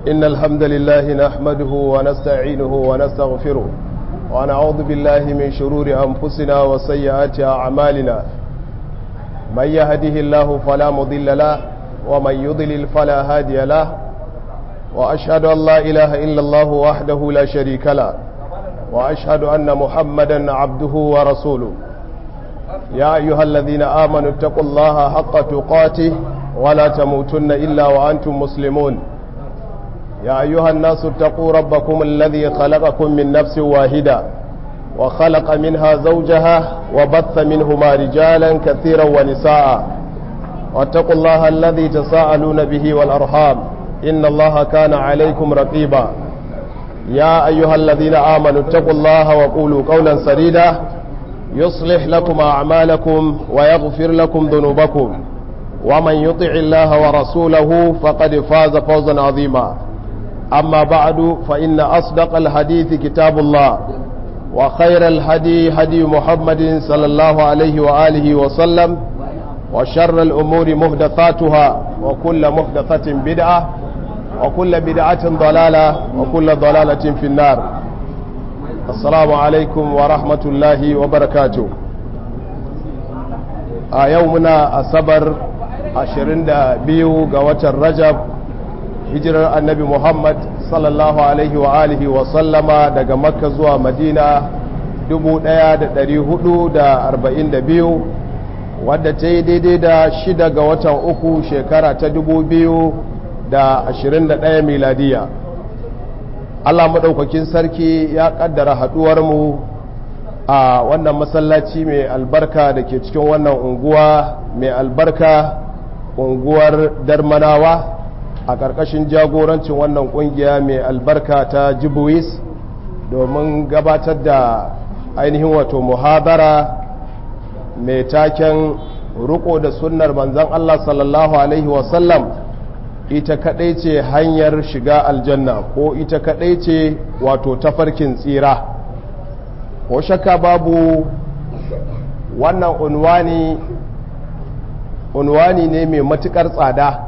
إن الحمد لله نحمده ونستعينه ونستغفره ونعوذ بالله من شرور أنفسنا وسيئات أعمالنا من يهده الله فلا مضل له ومن يضلل فلا هادي له وأشهد أن لا إله إلا الله وحده لا شريك له وأشهد أن محمدا عبده ورسوله يا أيها الذين آمنوا اتقوا الله حق تقاته ولا تموتن إلا وأنتم مسلمون يا أيها الناس اتقوا ربكم الذي خلقكم من نفس واحدة وخلق منها زوجها وبث منهما رجالا كثيرا ونساء واتقوا الله الذي تساءلون به والأرحام إن الله كان عليكم رقيبا يا أيها الذين آمنوا اتقوا الله وقولوا قولا سديدا يصلح لكم أعمالكم ويغفر لكم ذنوبكم ومن يطع الله ورسوله فقد فاز فوزا عظيما أما بعد فإن أصدق الحديث كتاب الله وخير الهدي هدي محمد صلى الله عليه وآله وسلم وشر الأمور محدثاتها وكل محدثة بدعة وكل بدعة ضلالة وكل ضلالة في النار السلام عليكم ورحمة الله وبركاته a yau muna asabar 22 ga watan rajab hijirar annabi muhammad sallallahu alaihi wa alihi wa sallama daga makka zuwa madina 1442 wadda ta yi daidai da shida ga watan uku shekara ta 2021 miladiya allah maɗaukakin sarki ya ƙaddara haɗuwarmu a wannan masallaci mai albarka da ke cikin wannan unguwa mai albarka unguwar darmanawa a ƙarƙashin jagorancin wannan ƙungiya mai albarka ta jibuwis domin gabatar da ainihin wato muhadara mai taken riko da sunnar manzan Allah sallallahu Alaihi wasallam ita kaɗai ce hanyar shiga aljanna ko ita kaɗai ce wato tafarkin tsira ko shakka babu wannan unwani unwani ne mai matukar tsada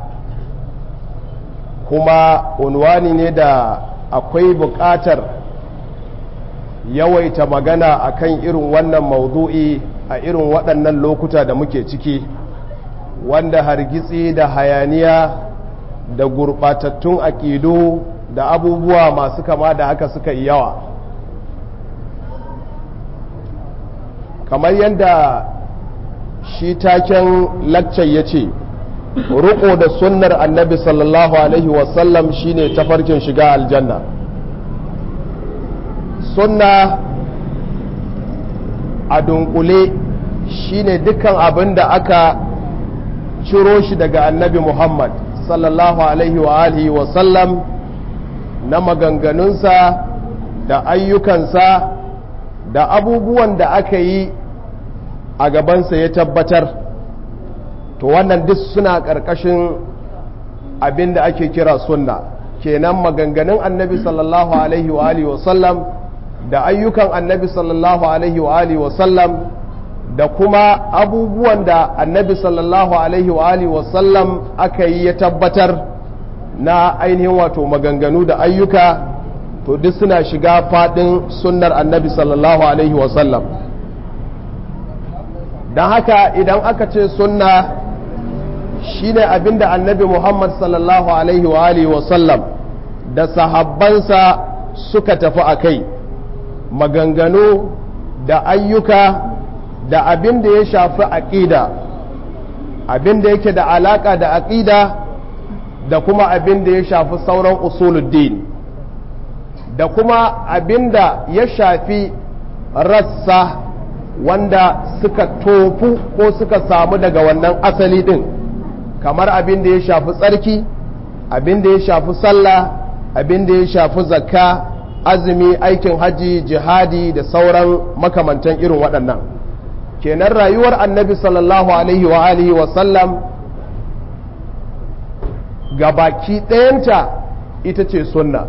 kuma unwani ne da akwai buƙatar yawaita magana akan irin wannan maudu'i a irin waɗannan lokuta da muke ciki wanda hargitsi da hayaniya da gurɓatattun aƙidu da abubuwa masu kama da haka suka yi yawa kamar yadda shi taken laccar ya ce riko da sunnar annabi sallallahu alaihi wasallam shine tafarkin shiga aljanna sunna a dunkule shine dukkan abin da aka ciro shi daga annabi muhammad sallallahu alaihi wa alihi wasallam na maganganunsa da ayyukansa da abubuwan da aka yi a gabansa ya tabbatar to wannan duk suna ƙarƙashin abin da ake kira sunna kenan maganganun annabi sallallahu alaihi wa alihi wasallam da ayyukan annabi sallallahu alaihi wa alihi wasallam da kuma abubuwan da annabi sallallahu alaihi wa alihi wasallam aka yi ya tabbatar na ainihin wato maganganu da ayyuka to duk suna shiga faɗin sunnar annabi sallallahu alaihi wasallam don haka idan aka ce sunna shine abinda annabi muhammad sallallahu alaihi wa alihi wasallam da sahabbansa suka tafi a kai maganganu da ayyuka da abin da ya shafi aƙida abin da yake da alaƙa da aƙida da kuma abin da ya shafi sauran usuluddin da kuma abin da ya shafi rassa wanda suka tofu ko suka samu daga wannan asali din kamar abin da ya shafi tsarki abin da ya shafi sallah abin da ya shafi zakka azumi aikin haji jihadi da sauran makamantan irin waɗannan kenan rayuwar annabi sallallahu alaihi wa alihi wa sallam ga baki ɗayanta ita ce sunna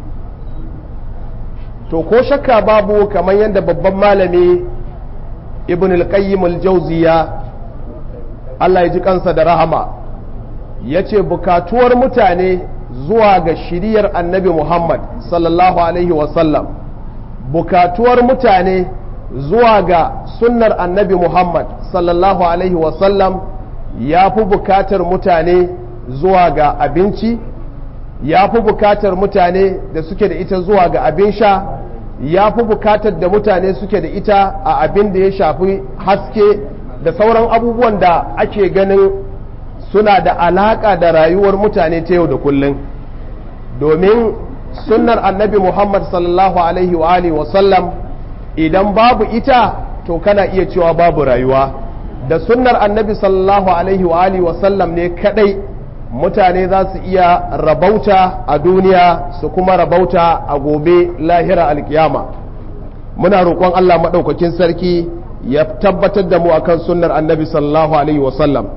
to ko shakka babu kamar yadda babban malami ibn al-qayyim al-jawziya Allah ya ji kansa da rahama ya ce bukatuwar mutane zuwa ga shiriyar annabi Muhammad sallallahu alaihi wasallam bukatuwar mutane zuwa ga sunnar annabi Muhammad sallallahu alaihi wasallam ya fi bukatar mutane zuwa ga abinci ya fi bukatar mutane da suke da ita zuwa ga abin sha ya fi bukatar da mutane suke da ita a abin da ya shafi haske da sauran abubuwan da ake ganin suna da alaƙa da rayuwar mutane ta yau da kullum domin sunnar annabi muhammad sallallahu alaihi wa alihi wasallam idan babu ita to kana iya cewa babu rayuwa da sunnar annabi sallallahu alaihi wa alihi wasallam ne kadai mutane za su iya rabauta a duniya su kuma rabauta a gobe lahira alkiyama muna roƙon Allah maɗaukakin sarki ya tabbatar da mu akan sunnar annabi sallallahu alaihi wasallam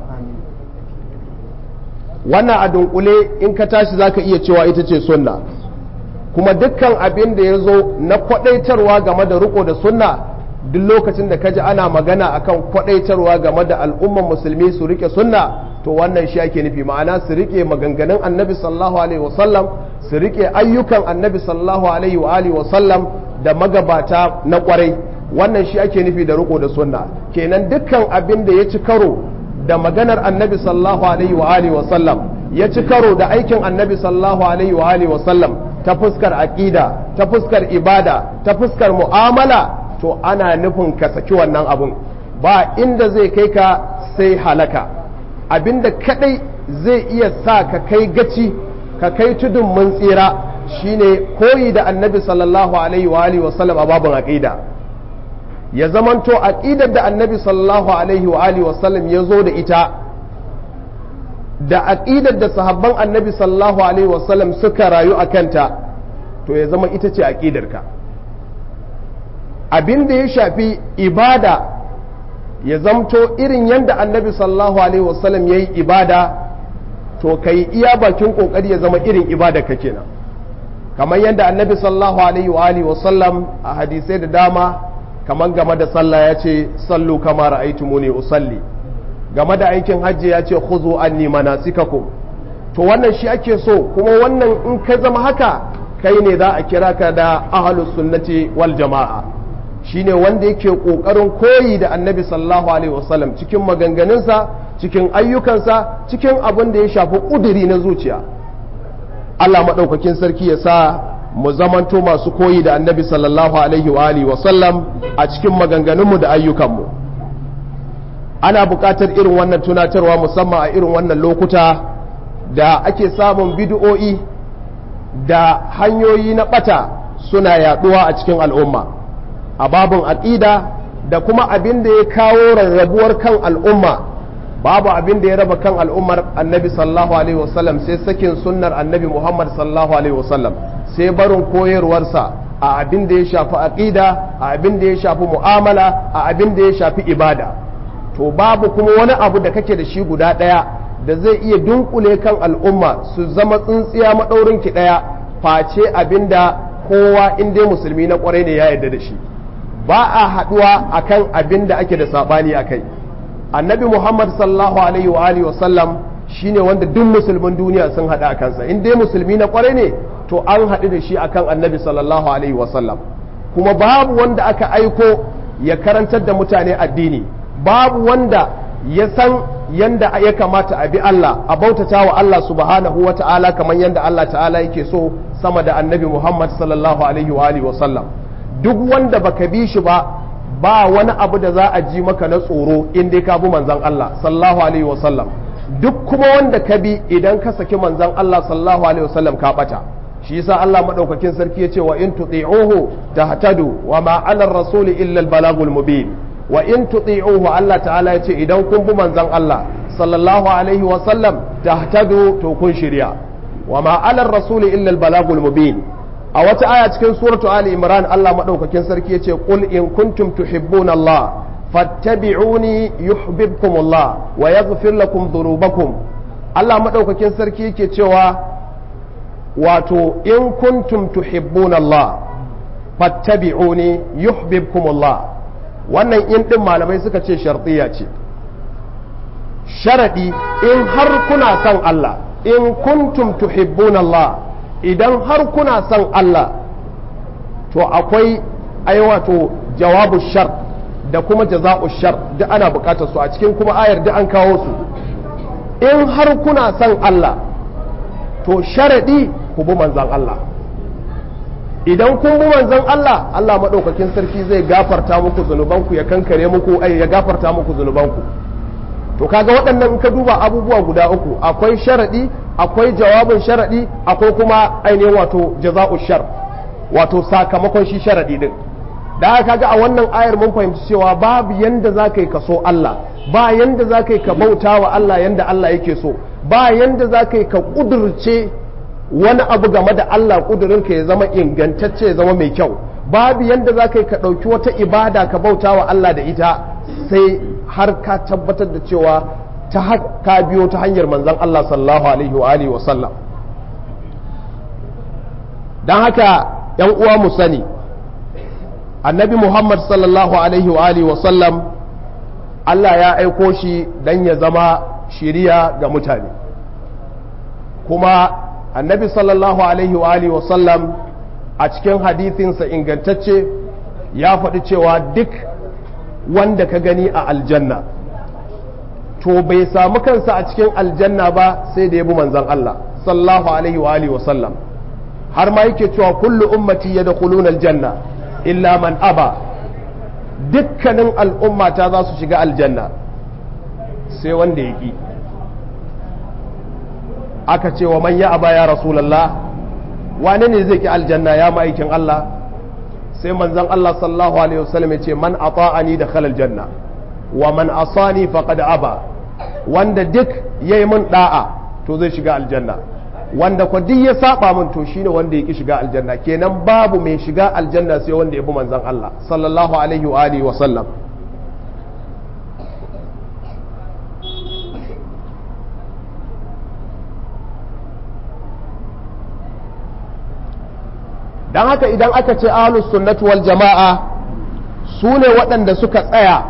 wannan a dunkule in ka tashi za ka iya cewa ita ce sunna kuma dukkan abin da ya zo na kwaɗaitarwa game da riko da sunna duk lokacin da ka ji ana magana akan kwaɗaitarwa game da al'umman musulmi su rike sunna to wannan shi ake nufi ma'ana su rike maganganun annabi sallallahu alaihi wasallam su rike ayyukan annabi sallallahu alaihi wa alihi wasallam da magabata na kwarai wannan shi ake nufi da riko da sunna kenan dukkan abin da ya ci karo da maganar annabi sallallahu alaihi wa alihi wasallam ya ci karo da aikin annabi sallallahu alaihi wa alihi wasallam ta fuskar aqida ta fuskar ibada ta fuskar mu'amala to ana nufin ka saki wannan abun ba inda zai kai ka sai halaka abinda kadai zai iya sa ka kai gaci ka kai tudun mun tsira shine koyi da annabi sallallahu alaihi wa alihi wasallam a babun aqida ya zamanto aqidar da annabi sallallahu alaihi wa alihi wasallam ya zo da ita da aqidar da sahabban annabi sallallahu alaihi wasallam suka rayu a kanta to ya zama ita ce aqidarka abin da ya shafi ibada ya zamto irin yadda annabi sallallahu alaihi wasallam ya yi ibada to ka yi iya bakin kokari ya zama irin ibada ka kenan kamar yadda annabi sallallahu alaihi wa alihi wasallam a hadisai da dama kamar game da sallah ya ce sallu kama ra'aytumuni usalli game da aikin hajji ya ce khuzu anni manasikakum to wannan shi ake so kuma wannan in ka zama haka kai ne za a kira ka da ahlus sunnati wal jama'a shine wanda yake kokarin koyi da annabi sallallahu alaihi wasallam cikin maganganunsa cikin ayyukansa cikin abin da ya shafi kuduri na zuciya Allah maɗaukakin sarki ya sa mu zamanto masu koyi da annabi sallallahu alaihi wa alihi wasallam a cikin maganganunmu da ayyukanmu ana buƙatar irin wannan tunatarwa musamman a irin wannan lokuta da ake samun bid'o'i da hanyoyi na ɓata suna yaɗuwa a cikin al'umma a babin aƙida da kuma abin da ya kawo rarrabuwar kan al'umma babu abin da ya raba kan al'ummar annabi sallallahu alaihi wasallam sai sakin sunnar annabi muhammad sallallahu alaihi wasallam sai barin koyarwarsa a abin da ya shafi aƙida a abin da ya shafi mu'amala a abin da ya shafi ibada to babu kuma wani abu da kake da shi guda ɗaya da zai iya dunkule kan al'umma su zama tsintsiya maɗaurin ki ɗaya face abin da kowa in dai musulmi na ƙwarai ne ya yarda da shi ba a haɗuwa akan abin da ake da saɓani a kai annabi muhammad sallallahu alaihi wa alihi wasallam shine wanda duk musulmin duniya sun haɗu a kansa in dai musulmi na ƙwarai ne to an haɗu da shi akan annabi sallallahu alaihi wasallam kuma babu wanda aka aiko ya karantar da mutane addini babu wanda ya san yanda ya kamata a bi Allah a bautata wa Allah subhanahu wa ta'ala kamar yanda Allah ta'ala yake so sama da annabi Muhammad sallallahu alaihi wa alihi wasallam duk wanda baka bi shi ba ba wani abu da za a ji maka na tsoro in dai ka bi manzon Allah sallallahu alaihi wasallam duk kuma wanda ka bi idan ka saki manzon Allah sallallahu alaihi wasallam ka bata shi yasa Allah madaukakin sarki yace wa in tuti'uhu tahtadu wa ma 'ala ar-rasuli illa al-balagul mubin wa in tuti'uhu Allah ta'ala yace idan kun bi manzon Allah sallallahu alaihi wasallam tahtadu to kun shirya wa ma 'ala ar-rasuli illa al-balagul mubin a wata aya cikin suratu ali imran Allah madaukakin sarki yace qul in kuntum tuhibbuna Allah fattabi'uni yuhibbukum Allah wa yaghfir lakum dhunubakum Allah madaukakin sarki yake cewa wato in kuntum tuhibbuna Allah fattabi'uni yuhibbukum Allah wannan in din malamai suka ce shartiya ce sharadi in har kuna son Allah in kuntum tuhibbuna Allah idan har kuna son Allah to akwai ai wato jawabu shar da kuma jaza'u shar duk ana bukatar su a cikin kuma ayar duk an kawo su in har kuna son Allah to sharadi ku bi manzon Allah idan kun bi manzon Allah Allah madaukakin sarki zai gafarta muku zunubanku ya kankare muku ai ya gafarta muku zunubanku to kaga waɗannan in ka duba abubuwa guda uku akwai sharadi akwai jawabin sharadi akwai kuma ainihin wato jaza'u shar wato sakamakon shi sharadi din da haka kaga a wannan ayar mun fahimci cewa babu yanda za ka yi ka so Allah ba yanda za ka yi ka bauta wa Allah yanda Allah yake so ba yanda za ka yi ka kudurce wani abu game da Allah kudurinka ya zama ingantacce ya zama mai kyau babu yanda za ka yi ka ɗauki wata ibada ka bauta wa Allah da ita sai har ka tabbatar da cewa ta ka biyo ta hanyar manzon Allah sallallahu alaihi wa alihi wa sallam dan haka yan uwa mu sani annabi Muhammad sallallahu alaihi wa alihi wa sallam Allah ya aiko shi dan ya zama shiriya ga mutane kuma annabi sallallahu alaihi wa alihi wa sallam a cikin hadithinsa ingantacce ya faɗi cewa duk wanda ka gani a aljanna to bai samu kansa a cikin aljanna ba sai da ya bi manzon Allah sallallahu alaihi wa alihi wa sallam har ma yake cewa kullu ummati yadkhuluna aljanna illa man aba dukkanin al'ummata za su shiga aljanna sai wanda ya ki aka ce wa man ya aba ya rasulallah wane ne zai ki aljanna ya ma'aikin Allah sai manzon Allah sallallahu alaihi wasallam ya ce man ata'ani da khalal janna wa man asani faqad aba wanda duk yayi mun da'a to zai shiga aljanna wanda ko duk ya saba min to shine wanda ya ki shiga aljanna kenan babu mai shiga aljanna sai wanda ya bi manzon Allah sallallahu alaihi wa alihi wa sallam don haka idan aka ce ahlus sunnatu wal jama'a su ne waɗanda suka tsaya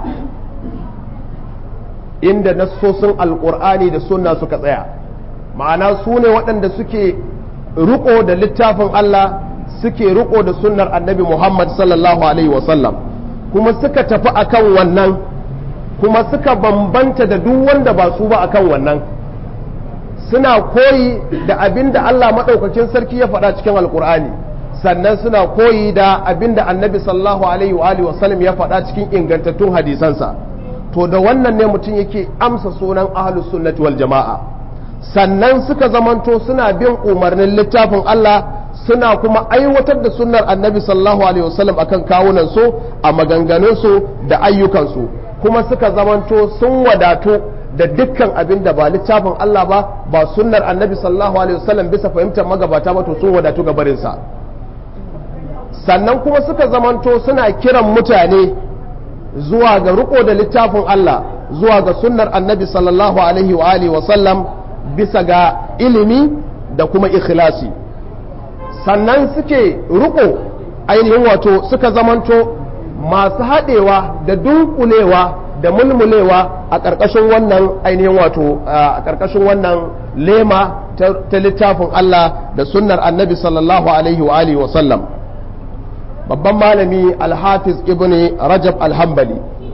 inda nassosin alƙur'ani da sunna suka tsaya ma'ana su ne waɗanda suke riko da littafin Allah suke riko da sunnar annabi Muhammad sallallahu alaihi wasallam kuma suka tafi akan wannan kuma suka bambanta da duk wanda ba su ba akan wannan suna koyi da abin da Allah maɗaukakin sarki ya faɗa cikin alƙur'ani sannan suna koyi da abin da annabi sallallahu alaihi wa alihi wasallam ya faɗa cikin ingantattun hadisansa to da wannan ne mutum yake amsa sunan ahlus sunnati wal jama'a sannan suka zamanto suna bin umarnin littafin Allah suna kuma aiwatar da sunnar annabi sallallahu alaihi wasallam akan kawunan su a maganganun su da ayyukan su kuma suka zamanto sun wadatu da dukkan abin da ba littafin Allah ba ba sunnar annabi sallallahu alaihi wasallam bisa fahimtar magabata ba to sun wadatu ga barinsa sannan kuma suka zamanto suna kiran mutane zuwa ga riko da littafin Allah zuwa ga sunnar annabi sallallahu alaihi wa alihi wa sallam bisa ga ilimi da kuma ikhlasi sannan suke riko ainihin wato suka zamanto masu haɗewa da dunkulewa da mulmulewa a ƙarƙashin wannan ainihin wato a ƙarƙashin wannan lema ta littafin Allah da sunnar annabi sallallahu alaihi wa alihi wa sallam babban malami alhafiz ibn rajab alhambali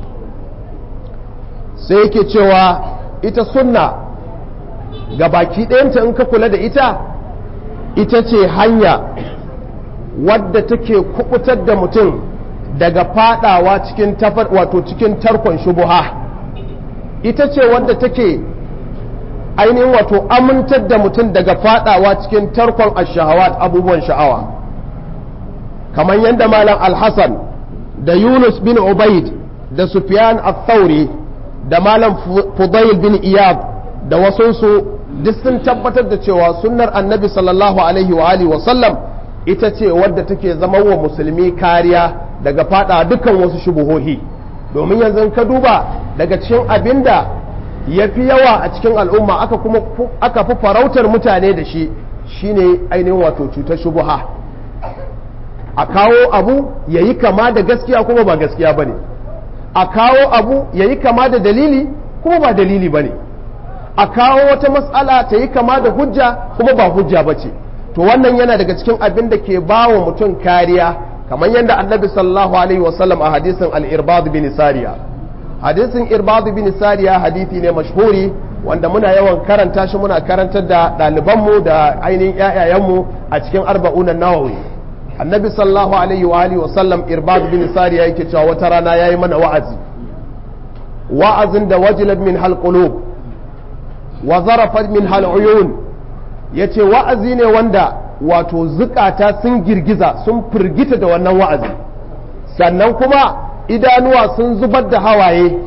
sai yake cewa ita sunna ga baki ɗayanta in ka kula da ita ita ce hanya wadda take kubutar da mutum daga fadawa cikin tafar wato cikin tarkon shubuha ita ce wadda take ainihin wato amintar da mutum daga fadawa cikin tarkon ashahawat abubuwan sha'awa kamar yadda malam alhassan da yunus bin ubaid da sufyan al-thauri da malam fudail bin iyad da wasunsu duk sun tabbatar da cewa sunnar annabi sallallahu alaihi wa alihi wa sallam ita ce wadda take zama wa musulmi kariya daga fada dukkan wasu shubuhohi domin yanzu ka duba daga cikin abinda ya fi yawa a cikin al'umma aka kuma aka fi farautar mutane da shi shine ainihin wato cutar shubuha a kawo abu ya yi kama da gaskiya kuma ba gaskiya ba ne a kawo abu ya yi kama da dalili kuma ba dalili ba ne a kawo wata matsala ta yi kama da hujja kuma ba hujja ba ce to wannan yana daga cikin abin da ke ba wa mutum kariya kamar yadda annabi sallallahu alaihi wasallam a hadisin al-irbad bin sariya hadisin irbad bin sariya hadisi ne mashhuri wanda muna yawan karanta shi muna karantar da ɗalibanmu da ainihin ƴaƴayenmu a cikin arba'unan nawawi annabi sallallahu alaihi wa alihi wasallam irbad bin sariya yake cewa wata rana yayi mana wa'azi wa'azin da wajilat min hal qulub wa zarafat min hal uyun yace wa'azi ne wanda wato zukata sun girgiza sun firgita da wannan wa'azi sannan kuma idanuwa sun zubar da hawaye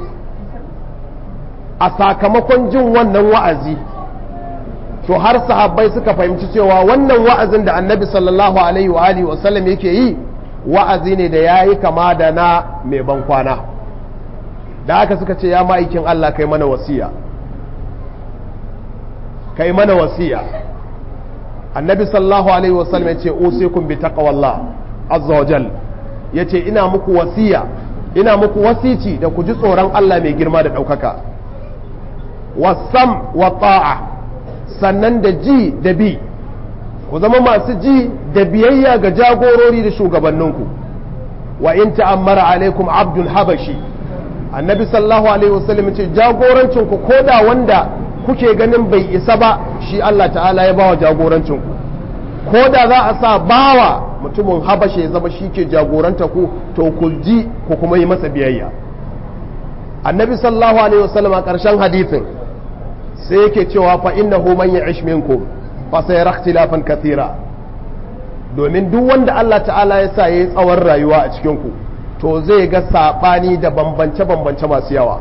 a sakamakon jin wannan wa'azi to har sahabbai suka fahimci cewa wannan wa'azin da annabi sallallahu alaihi wa alihi wasallam yake yi wa'azi ne da yayi kama da na mai ban kwana da haka suka ce ya ma'aikin Allah kai mana wasiya kai mana wasiya annabi sallallahu alaihi wasallam yace usikum bi taqwallah azza wa jal yace ina muku wasiya ina muku wasici da ku ji tsoron Allah mai girma da ɗaukaka wasam wa ta'a sannan da ji da bi ku zama masu ji da biyayya ga jagorori da shugabanninku wa in ta'ammara alaikum abdul habashi annabi sallallahu alaihi wasallam ce jagorancin ku koda wanda kuke ganin bai isa ba shi Allah ta'ala ya bawa jagorancin ku koda za a sa bawa mutumin habashe ya zama shi ke jagoranta ku to ku ji ku kuma yi masa biyayya annabi sallallahu alaihi wasallam a ƙarshen hadithin sai yake cewa fa innahu man ya'ish minkum fa sayara ikhtilafan kathira domin duk wanda Allah ta'ala ya sa yayi tsawon rayuwa a cikin ku to zai ga sabani da bambance bambance masu yawa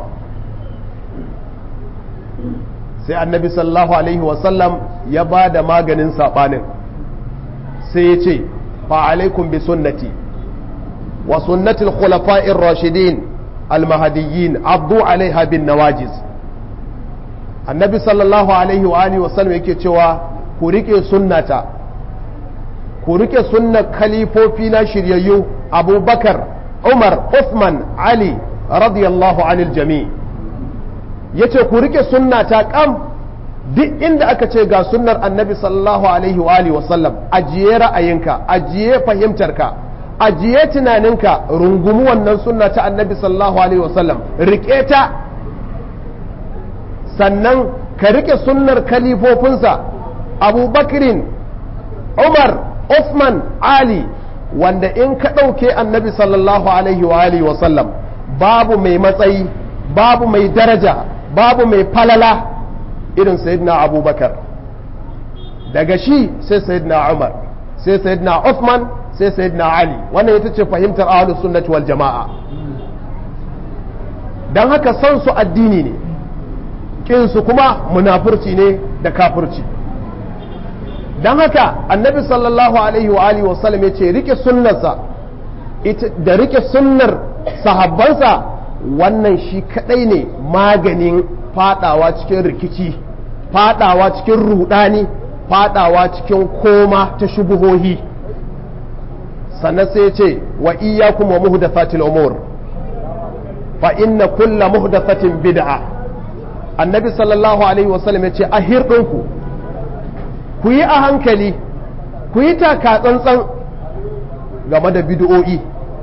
sai annabi sallallahu alaihi wasallam ya ba da maganin sabanin sai ya ce fa alaikum bi sunnati wa sunnati al-khulafa'ir rashidin al-mahdiyyin addu alaiha bin nawajiz annabi sallallahu alaihi wa alihi wasallam yake cewa ku rike sunnata ku rike sunnar khalifofi na shiryayyu abubakar umar uthman ali radiyallahu anil jami yace ku rike sunnata kam duk inda aka ce ga sunnar annabi sallallahu alaihi wa alihi wasallam ajiye ra'ayinka ajiye fahimtarka ajiye tunaninka rungumi wannan sunna ta annabi sallallahu alaihi wasallam rike ta sannan ka rike sunnar kalifofinsa abubakrin umar Uthman ali wanda in ka ɗauke annabi sallallahu alaihi wa alihi wasallam babu mai matsayi babu mai daraja babu mai falala irin sayyidina abubakar daga shi sai sayyidina umar sai sayyidina Uthman sai sayyidina ali wannan ita ce fahimtar ahlus sunnati wal jama'a dan haka son su addini ne kinsu kuma munafurci ne da kafurci don haka annabi sallallahu alaihi wa alihi wasallam ya ce rike sunnarsa da rike sunnar sahabbansa wannan shi kadai ne maganin fadawa cikin rikici fadawa cikin rudani fadawa cikin koma ta shubuhohi sannan sai ya ce wa iyyakum wa muhdathatil umur fa inna kulla muhdathatin bid'a annabi sallallahu alaihi wasallam ya ce a hirɗinku ku yi a hankali ku yi taka tsantsan game da bid'o'i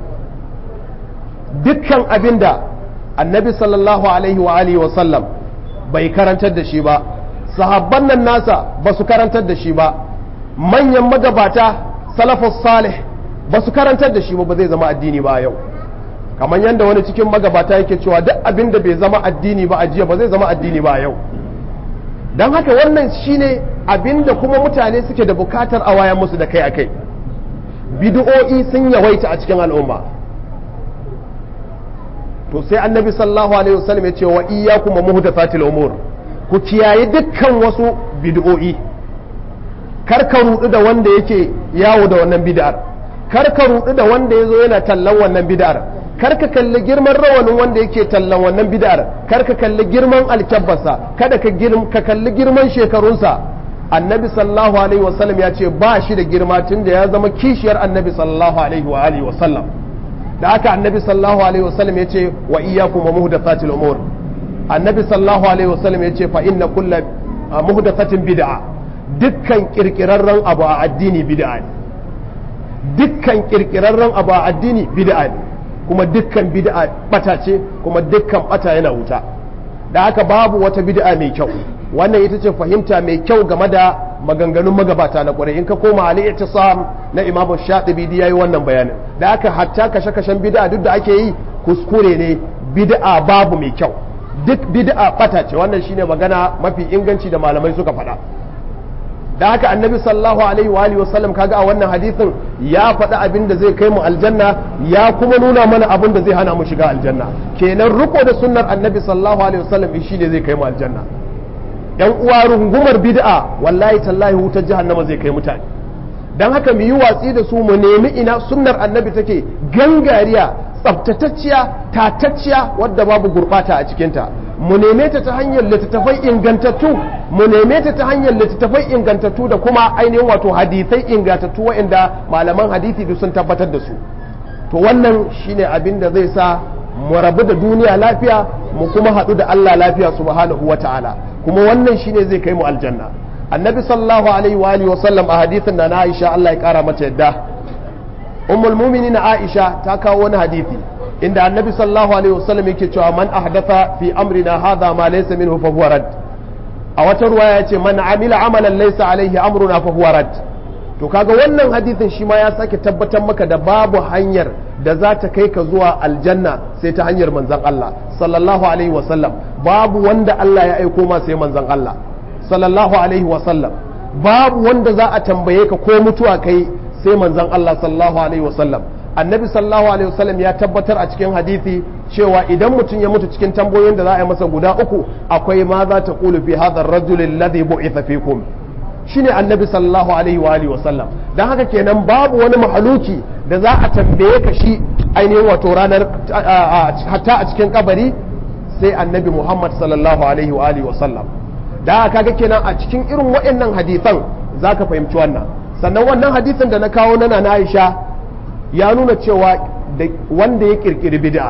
dukkan abin da annabi sallallahu alaihi wa alihi wasallam bai karantar da shi ba sahabban nan nasa ba su karantar da shi ba manyan magabata salafus salih ba su karantar da shi ba ba zai zama addini ba yau kamar yadda wani cikin magabata yake cewa duk abin da bai zama addini ba a jiya ba zai zama addini ba yau don haka wannan shine abin da kuma mutane suke da bukatar a waya musu da kai a kai bid'o'i sun yawaita a cikin al'umma to sai annabi sallallahu alaihi wasallam ya ce wa iyyakum muhdathatil umur ku kiyaye dukkan wasu bid'o'i kar ka rudu da wanda yake yawo da wannan bid'ar kar ka rudu da wanda yazo yana tallan wannan bid'ar kar ka kalli girman rawanin wanda yake tallan wannan bid'ar kar ka kalli girman alkabbarsa kada ka ka kalli girman shekarunsa annabi sallallahu alaihi wasallam ya ce ba shi da girma tun da ya zama kishiyar annabi sallallahu alaihi wa alihi wasallam da haka annabi sallallahu alaihi wasallam ya ce wa iyyakum wa muhdathatil umur annabi sallallahu alaihi wasallam ya ce fa inna kulla muhdathatin bid'a dukkan kirkirarren abu a addini bid'a ne dukkan kirkirarren abu a addini bid'a ne kuma dukkan bid'a bata ce kuma dukkan bata yana wuta da haka babu wata bid'a mai kyau wannan ita ce fahimta mai kyau game da maganganun magabata na kwarai in ka koma ali ittisam na imamu shatibi yayi wannan bayanin da haka hatta kashe-kashen bid'a duk da ake yi kuskure ne bid'a babu mai kyau duk bid'a bata ce wannan shine magana mafi inganci da malamai suka faɗa da haka annabi sallallahu alaihi wa alihi wasallam kaga a wannan hadisin ya faɗi abin da zai kai mu aljanna ya kuma nuna mana abin da zai hana mu shiga aljanna kenan riko da sunnar annabi sallallahu alaihi wasallam shi ne zai kai mu aljanna yan uwa rungumar bid'a wallahi tallahi wutar jahannama zai kai mutane dan haka mu yi watsi da su mu nemi ina sunnar annabi take gangariya tsaftatacciya tatacciya wadda babu gurbata a cikinta mu neme ta ta hanyar littattafai ingantattu mu neme ta ta hanyar littattafai ingantattu da kuma ainihin wato hadisai ingantattu waɗanda malaman hadisi duk sun tabbatar da su to wannan shine abin da zai sa mu rabu da duniya lafiya mu kuma haɗu da Allah lafiya subhanahu wata'ala kuma wannan shine zai kai mu aljanna annabi sallallahu alaihi wa alihi wa sallam a hadisin da na Aisha Allah ya kara mata yadda ummul mu'minin Aisha ta kawo wani hadisi inda annabi sallallahu alaihi wasallam yake cewa man ahdatha fi amrina hadha ma laysa minhu fa huwa rad a wata ruwaya yace man amila amalan laysa alaihi amruna fa huwa rad to kaga wannan hadisin shi ma ya sake tabbatar maka da babu hanyar da za ta kai ka zuwa aljanna sai ta hanyar manzon Allah sallallahu alaihi wasallam babu wanda Allah ya aiko ma sai manzon Allah sallallahu alaihi wasallam babu wanda za a tambaye ka ko mutuwa kai sai manzon Allah sallallahu alaihi wasallam annabi sallallahu alaihi wasallam ya tabbatar a cikin hadisi cewa idan mutum ya mutu cikin tambayoyin da za a yi masa guda uku akwai ma za ta qulu fi hadha ar-rajul alladhi bu'itha fikum shine annabi sallallahu alaihi wa alihi wasallam dan haka kenan babu wani mahaluki da za a tambaye ka shi ainihin wato ranar hatta a cikin kabari sai annabi Muhammad sallallahu alaihi wa alihi wasallam da haka kaga kenan a cikin irin waɗannan hadisan zaka fahimci wannan sannan wannan hadisin da na kawo na na Aisha ya nuna cewa wanda ya kirkiri bid'a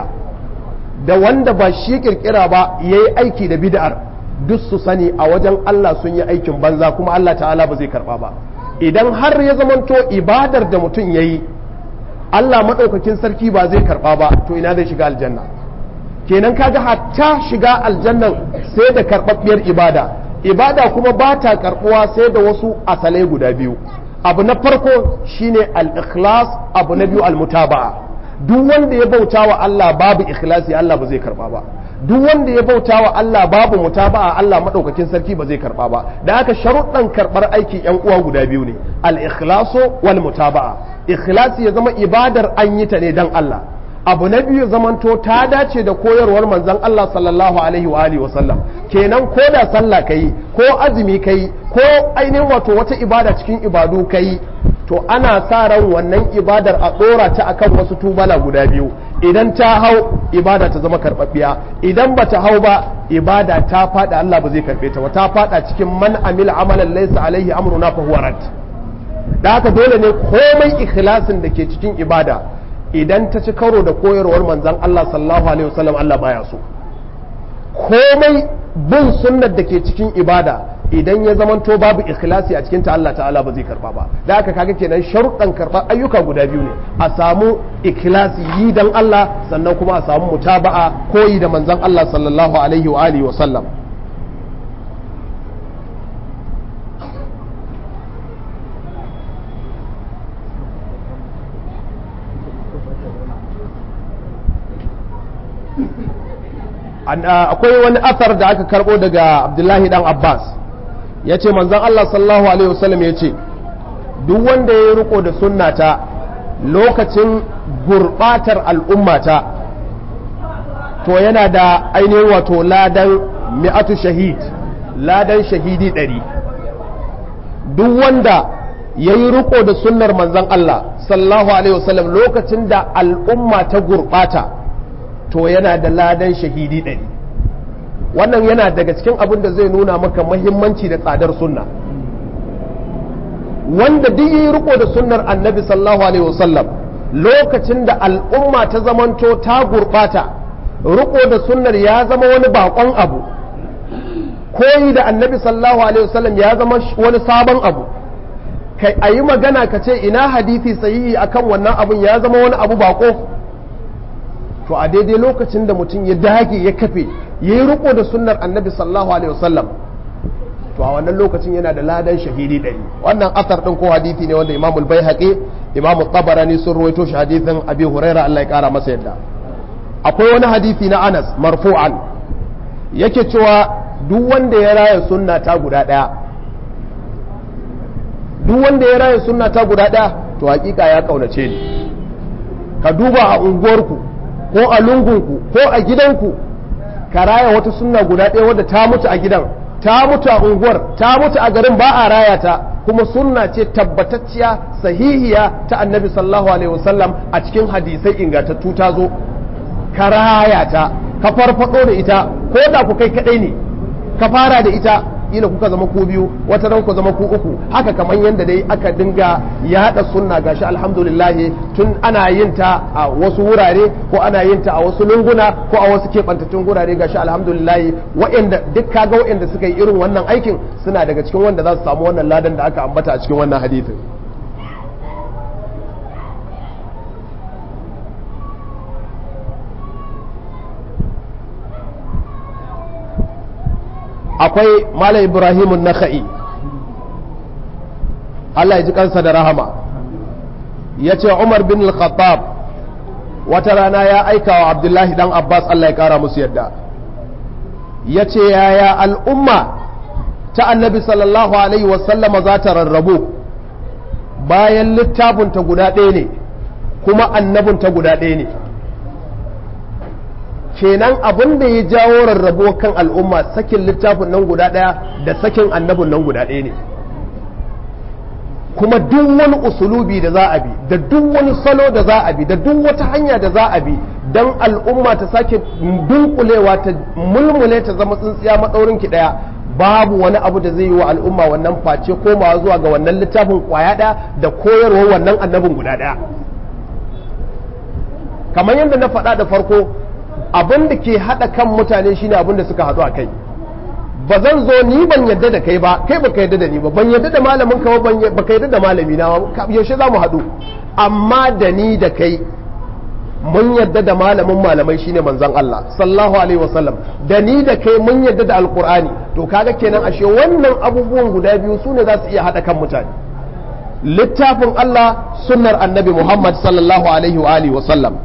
da wanda ba shi kirkira ba ya yi aiki da bid'ar duk su sani a wajen Allah sun yi aikin banza kuma Allah ta'ala ba zai karba ba idan har ya zamanto ibadar da mutum ya yi Allah maɗaukakin sarki ba zai karba ba to ina zai shiga aljanna kenan kaga hatta shiga aljannan sai da karɓaɓɓiyar ibada ibada kuma ba ta karɓuwa sai da wasu asalai guda biyu abu na farko shine al-ikhlas abu na biyu al-mutaba'a duk wanda ya bauta wa Allah babu ikhlasi Allah ba zai karba ba duk wanda ya bauta wa Allah babu mutaba'a Allah madaukakin sarki ba zai karba ba da haka sharuɗan karɓar aiki yan uwa guda biyu ne al-ikhlasu wal mutaba'a ikhlasi ya zama ibadar an yi ta ne dan Allah abu na biyu zamanto ta dace da koyarwar manzon Allah sallallahu alaihi wa alihi wasallam kenan ko da sallah kai ko azumi kai ko ainihin wato wata ibada cikin ibadu kai to ana sa ran wannan ibadar a dora ta akan wasu tubala guda biyu idan ta hau ibada ta zama karɓaɓɓiya idan ba ta hau ba ibada ta fada Allah ba zai karɓe ta ba ta fada cikin man amila amalan laysa alaihi amruna fa huwa rad da haka dole ne komai ikhlasin da ke cikin ibada idan ta ci karo da koyarwar manzan Allah sallallahu alaihi wasallam Allah baya so komai bin sunnar da ke cikin ibada idan ya zamanto babu ikhlasi a cikin ta Allah ta'ala ba zai karba ba da haka kaga kenan sharuɗan karɓar ayyuka guda biyu ne a samu ikhlasi yi dan Allah sannan kuma a samu mutaba'a koyi da manzan Allah sallallahu alaihi wa alihi wasallam akwai wani athar da aka karbo daga abdullahi dan abbas ya ce manzan allah sallallahu alaihi wasallam ya ce duk wanda ya yi riko da sunnata lokacin gurbatar al'ummata to yana da ainihin wato ladan mi'atu shahid ladan shahidi ɗari duk wanda ya yi riko da sunnar manzan allah sallallahu alaihi wasallam lokacin da al'umma ta gurbata to yana da ladan shahidi ɗari wannan yana daga cikin abin da zai nuna maka mahimmanci da tsadar sunna wanda duk yi riko da sunnar annabi sallallahu alaihi wasallam lokacin da al'umma ta zamanto ta gurɓata riko da sunnar ya zama wani bakon abu koyi da annabi sallallahu alaihi wasallam ya zama wani sabon abu kai a yi magana ka ce ina hadithi sahihi akan wannan abun ya zama wani abu bako to a daidai lokacin da mutum ya dage ya kafe ya yi riko da sunnar annabi sallallahu alaihi wasallam to a wannan lokacin yana da ladan shahidi ɗari wannan asar ɗin ko hadithi ne wanda imamul bai haƙe imamu tabarani sun ruwaito shi hadithin abi huraira allah ya ƙara masa yadda akwai wani hadithi na anas marfu'an yake cewa duk wanda ya raya sunna ta guda ɗaya duk wanda ya raya sunna ta guda ɗaya to hakika ya kaunace ni ka duba a unguwarku ko a lungunku ko a gidanku ka raya wata sunna guda ɗaya wadda ta mutu a gidan ta mutu a unguwar ta mutu a garin ba a raya ta kuma sunna ce tabbatacciya sahihiya ta annabi sallallahu alaihi wasallam a cikin hadisai ingantattu ta zo ka raya ta ka farfado da ita ko da ku kai kadai ne ka fara da ita ila kuka zama ku biyu wata ran ku zama ku uku haka kamar yadda dai aka dinga yaɗa sunna gashi alhamdulillah tun ana yin ta a wasu wurare ko ana yin ta a wasu lunguna ko a wasu keɓantattun wurare gashi alhamdulillah waɗanda duk kaga waɗanda suka yi irin wannan aikin suna daga cikin wanda za su samu wannan ladan da aka ambata a cikin wannan hadithin akwai Malam Ibrahimun Nakha'i Allah ya ji kansa da rahama ya ce Umar bin al-Khattab wata rana ya aika wa Abdullahi dan Abbas Allah ya kara musu yadda ya ce yaya al'umma ta annabi sallallahu alaihi wasallama za ta rarrabu bayan littafinta guda ɗaya ne kuma annabinta guda ɗaya ne kenan abin da ya jawo rarrabo kan al'umma sakin littafin nan guda ɗaya da sakin annabin nan guda ɗaya ne kuma duk wani usulubi da za a bi da duk wani salo da za a bi da duk wata hanya da za a bi don al'umma ta sake dunkulewa ta mulmule ta zama tsintsiya maɗaurin ki ɗaya babu wani abu da zai yi wa al'umma wannan face komawa zuwa ga wannan littafin kwaya ɗaya da koyarwar wannan annabin guda ɗaya kamar yadda na faɗa da farko abin da ke haɗa kan mutane shine abin da suka haɗu a kai ba zan zo ni ban yadda da kai ba kai baka yadda da ni ba ban yadda da malamin ka ba baka yadda da malami na ba yaushe za mu haɗu amma da ni da kai mun yadda da malamin malamai shine manzon Allah sallallahu alaihi wasallam da ni da kai mun yadda da alqur'ani to kaga kenan ashe wannan abubuwan guda biyu sune za su iya haɗa kan mutane littafin Allah sunnar annabi Muhammad sallallahu alaihi wa alihi wasallam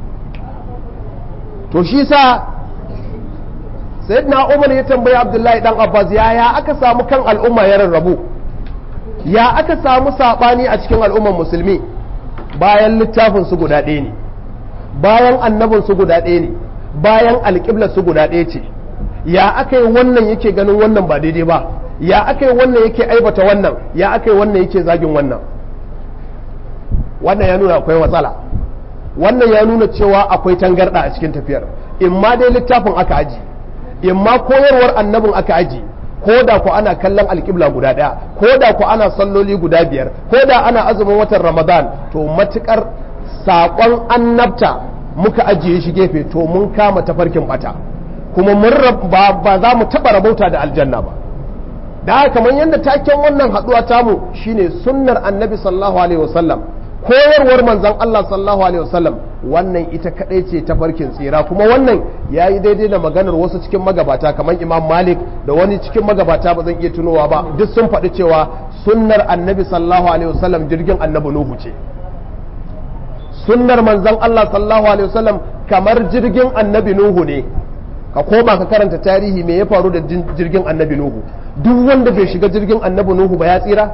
to shi sa sayyidina umar ya tambayi abdullahi dan abbas yaya aka samu kan al'umma ya rarrabu ya aka samu sabani a cikin al'ummar musulmi bayan littafin su guda ɗaya ne bayan annabin su guda ɗaya ne bayan alƙiblar su guda ɗaya ce ya aka yi wannan yake ganin wannan ba daidai ba ya aka yi wannan yake aibata wannan ya aka yi wannan yake zagin wannan wannan ya nuna akwai matsala wannan ya nuna cewa akwai tangarɗa a cikin tafiyar in ma dai littafin aka aji in ma koyarwar annabin aka aji ko da ku ana kallon alƙibla guda ɗaya ko da ku ana salloli guda biyar ko da ana azumin watan ramadan to matukar saƙon annabta muka ajiye shi gefe to mun kama tafarkin bata kuma mun ba za mu taɓa rabauta da aljanna ba da kamar yadda taken wannan haɗuwa tamu shine sunnar annabi sallallahu alaihi wasallam koyarwar manzan Allah sallallahu alaihi wasallam wannan ita kadai ce ta farkin tsira kuma wannan ya yi daidai da maganar wasu cikin magabata kamar imam malik da wani cikin magabata ba zan iya tunowa ba duk sun faɗi cewa sunnar annabi sallallahu alaihi wasallam jirgin annabi nuhu ce sunnar manzan Allah sallallahu alaihi wasallam kamar jirgin annabi nuhu ne ka koma ka karanta tarihi me ya faru da jirgin annabi nuhu duk wanda bai shiga jirgin annabi nuhu ba ya tsira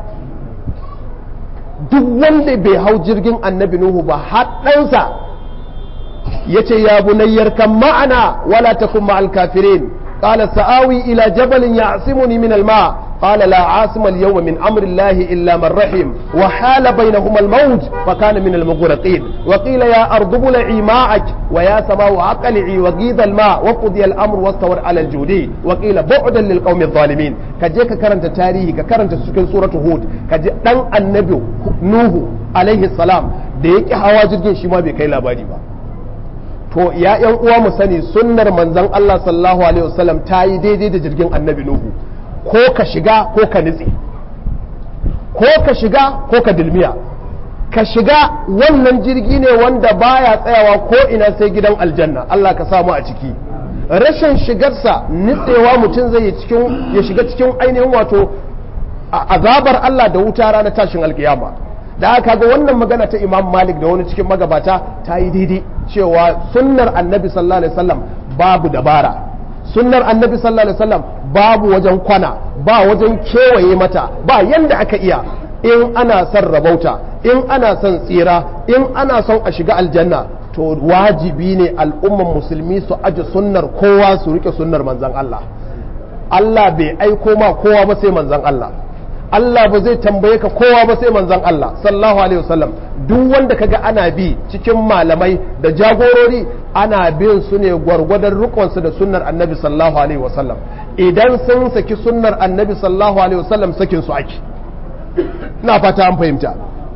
duk wanda bai hau jirgin annabi Nuhu ba haɗansa ya ce ya bunayyar kan ma'ana wala takun ma'al kafirin qala sa'awi ila jabalin ya'simuni min al-ma qala la asima al-yawma min amri Allah illa man rahim wa hala bainahuma al-mawj fa kana min al-mughraqin wa qila ya ardu bul'i ma'ak wa ya samau aqli'i wa ghidha al-ma wa qudiya al-amru wastawar ala al-judi wa qila bu'dan lil qawmi adh-dhalimin ka je ka karanta tarihi ka karanta cikin suratu hud ka ji dan annabi nuhu alaihi salam da yake hawa jirgin shi ma bai kai labari ba to ya yan uwa mu sani sunnar manzon Allah sallallahu alaihi wasallam ta yi daidai da jirgin annabi nuhu ko ka shiga ko ka nitse ko ka shiga ko ka dilmiya ka shiga wannan jirgi ne wanda baya tsayawa ko ina sai gidan aljanna Allah ka samu a ciki rashin shigarsa nitsewa mutum zai yi cikin ya shiga cikin ainihin wato azabar Allah da wuta ranar tashin alkiyama da aka ga wannan magana ta Imam Malik da wani cikin magabata ta yi daidai cewa sunnar Annabi sallallahu alaihi wasallam babu dabara sunnar Annabi sallallahu alaihi wasallam babu wajen kwana ba wajen kewaye mata ba yanda aka iya in ana son rabauta in ana son tsira in ana son a shiga aljanna to wajibi ne al'umman musulmi su aji sunnar kowa su rike sunnar manzan Allah Allah bai aiko ma kowa ba sai manzan Allah Allah ba zai tambaye ka kowa ba sai manzan Allah sallallahu alaihi wasallam duk wanda kaga ana bi cikin malamai da jagorori ana bin su ne gwargwadon rikonsu da sunnar annabi sallallahu alaihi wasallam idan sun saki sunnar annabi sallallahu alaihi wasallam sakin su ake na fata an fahimta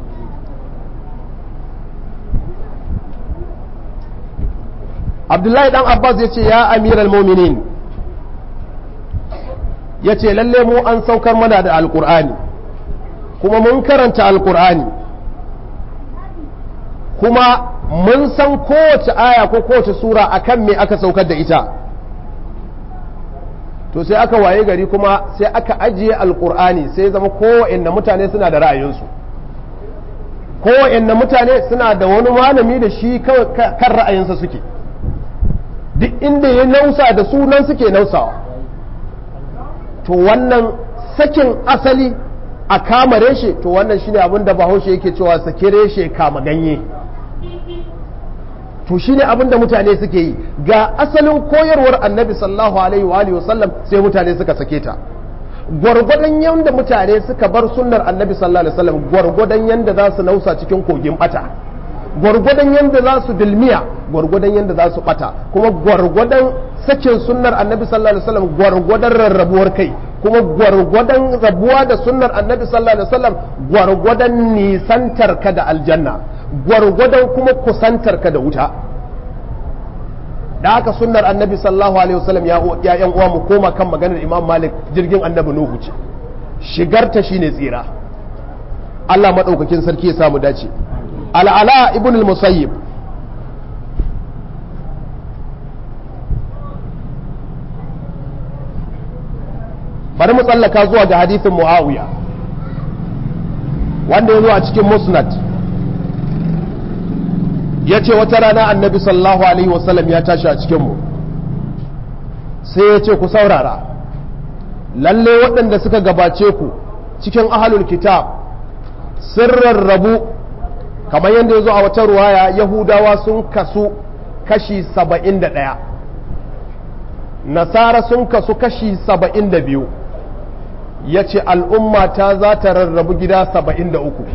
abdullahi dan abbas ya ce ya amiral mominin ya ce lalle mu an saukar mana da alkur'ani kuma mun karanta alkur'ani kuma mun san kowace aya ko kowace sura akan me aka saukar da ita to sai aka waye gari kuma sai aka ajiye alkur'ani sai zama kowanne mutane suna da ra'ayinsu kowanne mutane suna da wani malami da shi kan ra'ayinsa suke duk inda ya nausa da sunan suke nausawa to wannan sakin asali a kama reshe to wannan shine abin da bahaushe yake cewa sake reshe kama ganye to shine abin da mutane suke yi ga asalin koyarwar annabi sallallahu alaihi wa alihi wasallam sai mutane suka sake ta gwargwadon yanda mutane suka bar sunnar annabi sallallahu alaihi wasallam gwargwadon yanda za su nausa cikin kogin bata gwargwadon yanda za su dilmiya gwargwadon yanda za su bata kuma gwargwadon sakin sunnar annabi sallallahu alaihi wasallam gwargwadon rarrabuwar kai kuma gwargwadon rabuwa da sunnar annabi sallallahu alaihi wasallam gwargwadon nisantar ka da aljanna gwargwadon kuma kusantar ka da wuta da haka sunnar annabi sallallahu alaihi wasallam ya yan uwa mu koma kan maganar imam malik jirgin annabi nuhu ce shigarta shine tsira Allah madaukakin sarki ya samu dace al'ala ibn al-musayyib bari mu tsallaka zuwa ga hadithin muawiya wanda ya zo a cikin musnad ya ce wata rana annabi sallallahu alaihi wasallam ya tashi a cikinmu sai ya ce ku saurara lalle waɗanda suka gabace ku cikin ahalul kitab sun rarrabu kamar yadda ya zo a wata ruwaya yahudawa sun kasu kashi saba'in da ɗaya nasara sun kasu kashi saba'in da biyu ya ce al'umma ta za ta rarrabu gida saba'in da uku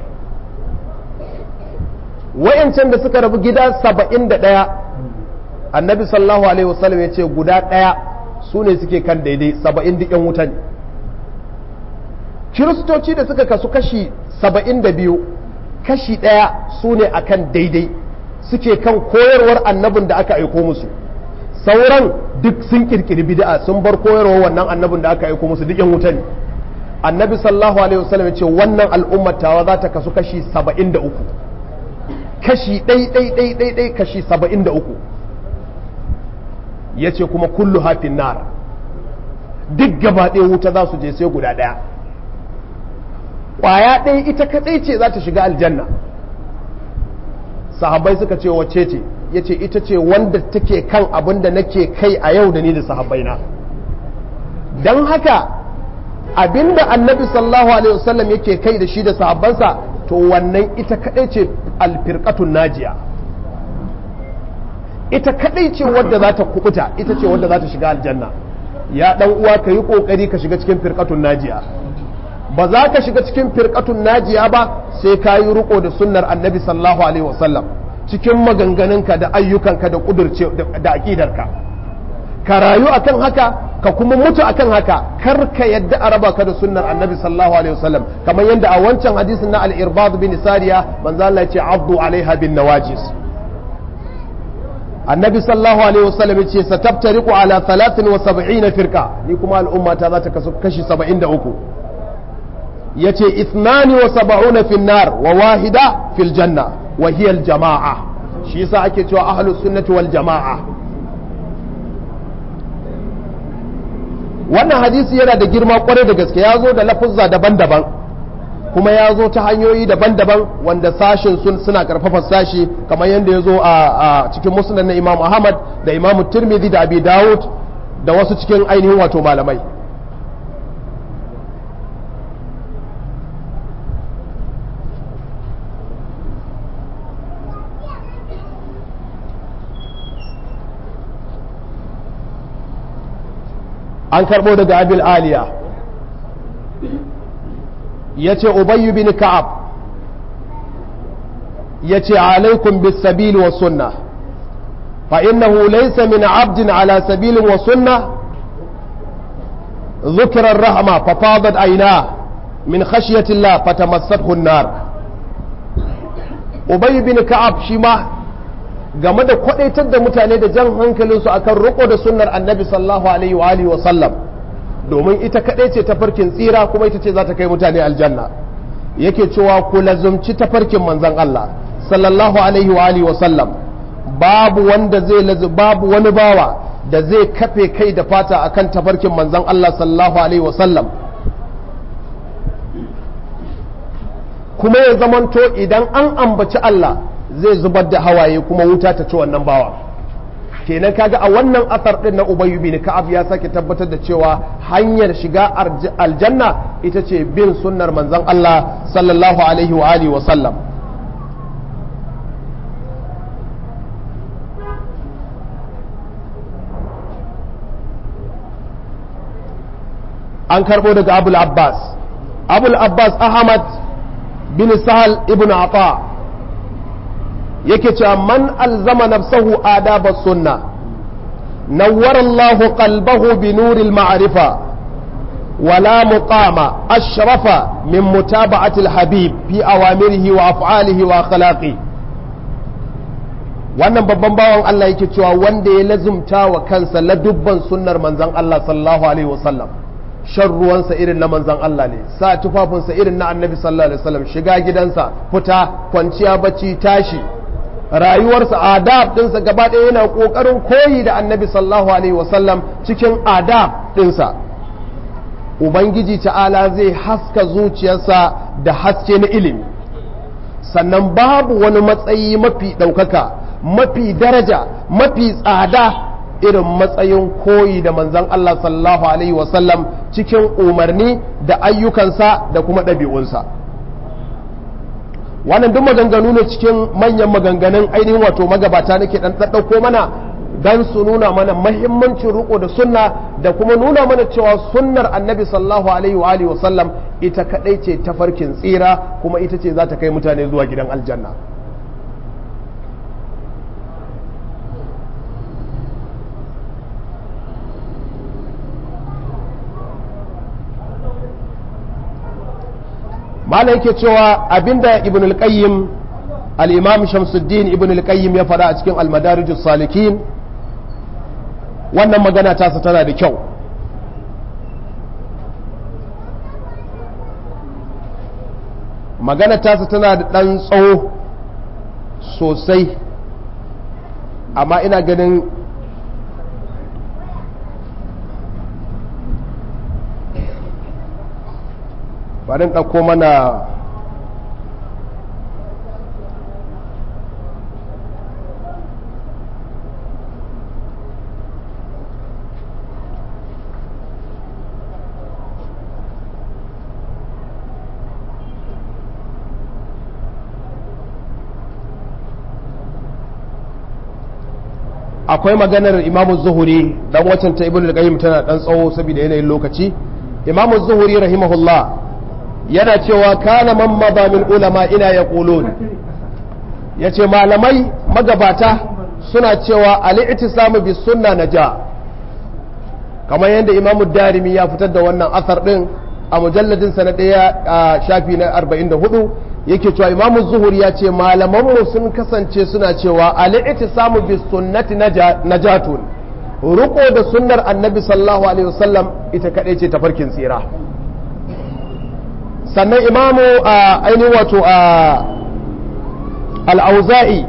wa'yancan da suka rabu gida saba'in da ɗaya annabi sallallahu alaihi wasallam ya ce guda ɗaya su ne suke kan daidai saba'in duk yan wuta ne kiristoci da suka kasu kashi saba'in da biyu kashi ɗaya su ne a kan daidai suke kan koyarwar annabin da aka aiko musu sauran duk sun kirkiri bid'a sun bar koyarwar wannan annabin da aka aiko musu duk yan wuta ne annabi sallallahu alaihi wasallam ya ce wannan al'ummatawa za ta kasu kashi saba'in da uku kashi ɗai ɗai ɗai ɗai ɗai kashi saba'in da uku ya ce kuma kullu hafin nara duk gaba ɗaya wuta za su je sai guda ɗaya ƙwaya ɗaya ita kaɗai ce za ta shiga aljanna sahabbai suka ce wacce ce ya ce ita ce wanda take kan abin da nake kai a yau da ni da sahabbai na don haka abinda annabi sallallahu alaihi wasallam yake kai da shi da sahabbansa to wannan ita kadai ce alfirqatun najiya ita kadai ce wadda za ta kubuta ita ce wadda za ta shiga aljanna ya dan uwa ka yi kokari ka shiga cikin firqatun najiya ba za ka shiga cikin firqatun najiya ba sai ka yi riko da sunnar annabi sallallahu alaihi wasallam cikin maganganunka da ayyukanka da kudurce da aqidarka ka rayu akan haka ka kuma mutu akan haka kar ka yadda a raba ka da sunnar annabi sallallahu alaihi wasallam kamar yadda a wancan hadisin na al-irbad bin sariya manzo Allah ya ce abdu alaiha bin nawajis annabi sallallahu alaihi wasallam yace sataftariqu ala 73 firqa ni kuma al'umma ta za ta kasu kashi 73 yace ithnani wa sab'una fi nar wa wahida fil janna wa hiya al jama'a shi yasa ake cewa ahlus sunnati wal jama'a wannan hadisi yana da girma kwarai da gaske ya zo da lafuzza daban-daban kuma ya zo ta hanyoyi daban-daban wanda sashin sun suna karfafa sashi kamar yadda ya zo a cikin musnad na imam ahmad da imam tirmidhi da abi dawud da wasu cikin ainihin wato malamai an karɓo daga abil aliya ya ce ubayyu bin ka'ab ya ce alaikum bis sabili wa sunna fa innahu laysa min abdin ala sabilin wa sunna ذكر الرحمة ففاضت عيناه من خشية الله فتمسته النار أبي بن كعب شما game da kwadaitar da mutane da jan hankalinsu akan riko da sunnar annabi sallallahu alaihi wa alihi wa sallam domin ita kadai ce tafarkin tsira kuma ita ce za ta kai mutane aljanna yake cewa ku lazumci tafarkin manzon Allah sallallahu alaihi wa alihi wa sallam babu wanda zai lazu babu wani bawa da zai kafe kai da fata akan tafarkin manzon Allah sallallahu alaihi wa sallam kuma ya zamanto idan an ambaci Allah zai zubar da hawaye kuma wuta ta ci wannan bawa kenan kaga a wannan asar din na Ubay bin Ka'ab ya sake tabbatar da cewa hanyar shiga aljanna ita ce bin sunnar manzon Allah sallallahu alaihi wa alihi wa sallam an karbo daga Abul Abbas Abul Abbas Ahmad bin Sahal ibn Ata yake cewa man alzama nafsahu adaba sunna nawwara Allahu qalbahu bi nuril ma'rifa wala muqama ashrafa min mutaba'ati al-habib fi awamirihi wa af'alihi wa akhlaqi wannan babban bawan Allah yake cewa wanda ya lazumta wa kansa ladubban sunnar manzon Allah sallallahu alaihi wasallam shan ruwansa irin na manzan Allah ne sa tufafinsa irin na annabi sallallahu alaihi wasallam shiga gidansa fita kwanciya bacci tashi rayuwarsa adab ɗinsa gaba ɗaya yana ƙoƙarin koyi da annabi sallallahu alaihi wasallam cikin adab ɗinsa ubangiji ta'ala zai haska zuciyarsa da haske na ilimi sannan babu wani matsayi mafi ɗaukaka mafi daraja mafi tsada irin matsayin koyi da manzan Allah sallallahu alaihi wasallam cikin umarni da ayyukansa da kuma ɗabi'unsa wannan duk maganganu ne cikin manyan maganganun ainihin wato magabata nake dan ɗaɗɗauko mana dan su nuna mana mahimmancin riko da sunna da kuma nuna mana cewa sunnar annabi sallallahu alaihi wa alihi wasallam ita kadai ce tafarkin tsira kuma ita ce za ta kai mutane zuwa gidan aljanna malam yake cewa abinda ibn al-qayyim al-imam shamsuddin ibn al-qayyim ya faɗa a cikin al-madarijus salikin wannan magana tasa tana da kyau magana tasa tana da ɗan tsawo sosai amma ina ganin bari ɗauko mana akwai maganar imamu zuhuri dan wacan ta ibn al-qayyim tana dan tsawo saboda yanayin lokaci imamu zuhuri rahimahullah yana cewa kana man mada min ulama ina yaqulun yace malamai magabata suna cewa al-i'tisamu bis sunna naja kamar yadda imamu darimi ya fitar da wannan asar din a mujalladin sa na daya shafi na 44 yake cewa imamu zuhuri ya ce malamanmu sun kasance suna cewa al'iti samu bis sunnati najatun ruko da sunnar annabi sallallahu alaihi wasallam ita kaɗai ce tafarkin tsira sannan imamu a ainihin wato a al'auza'i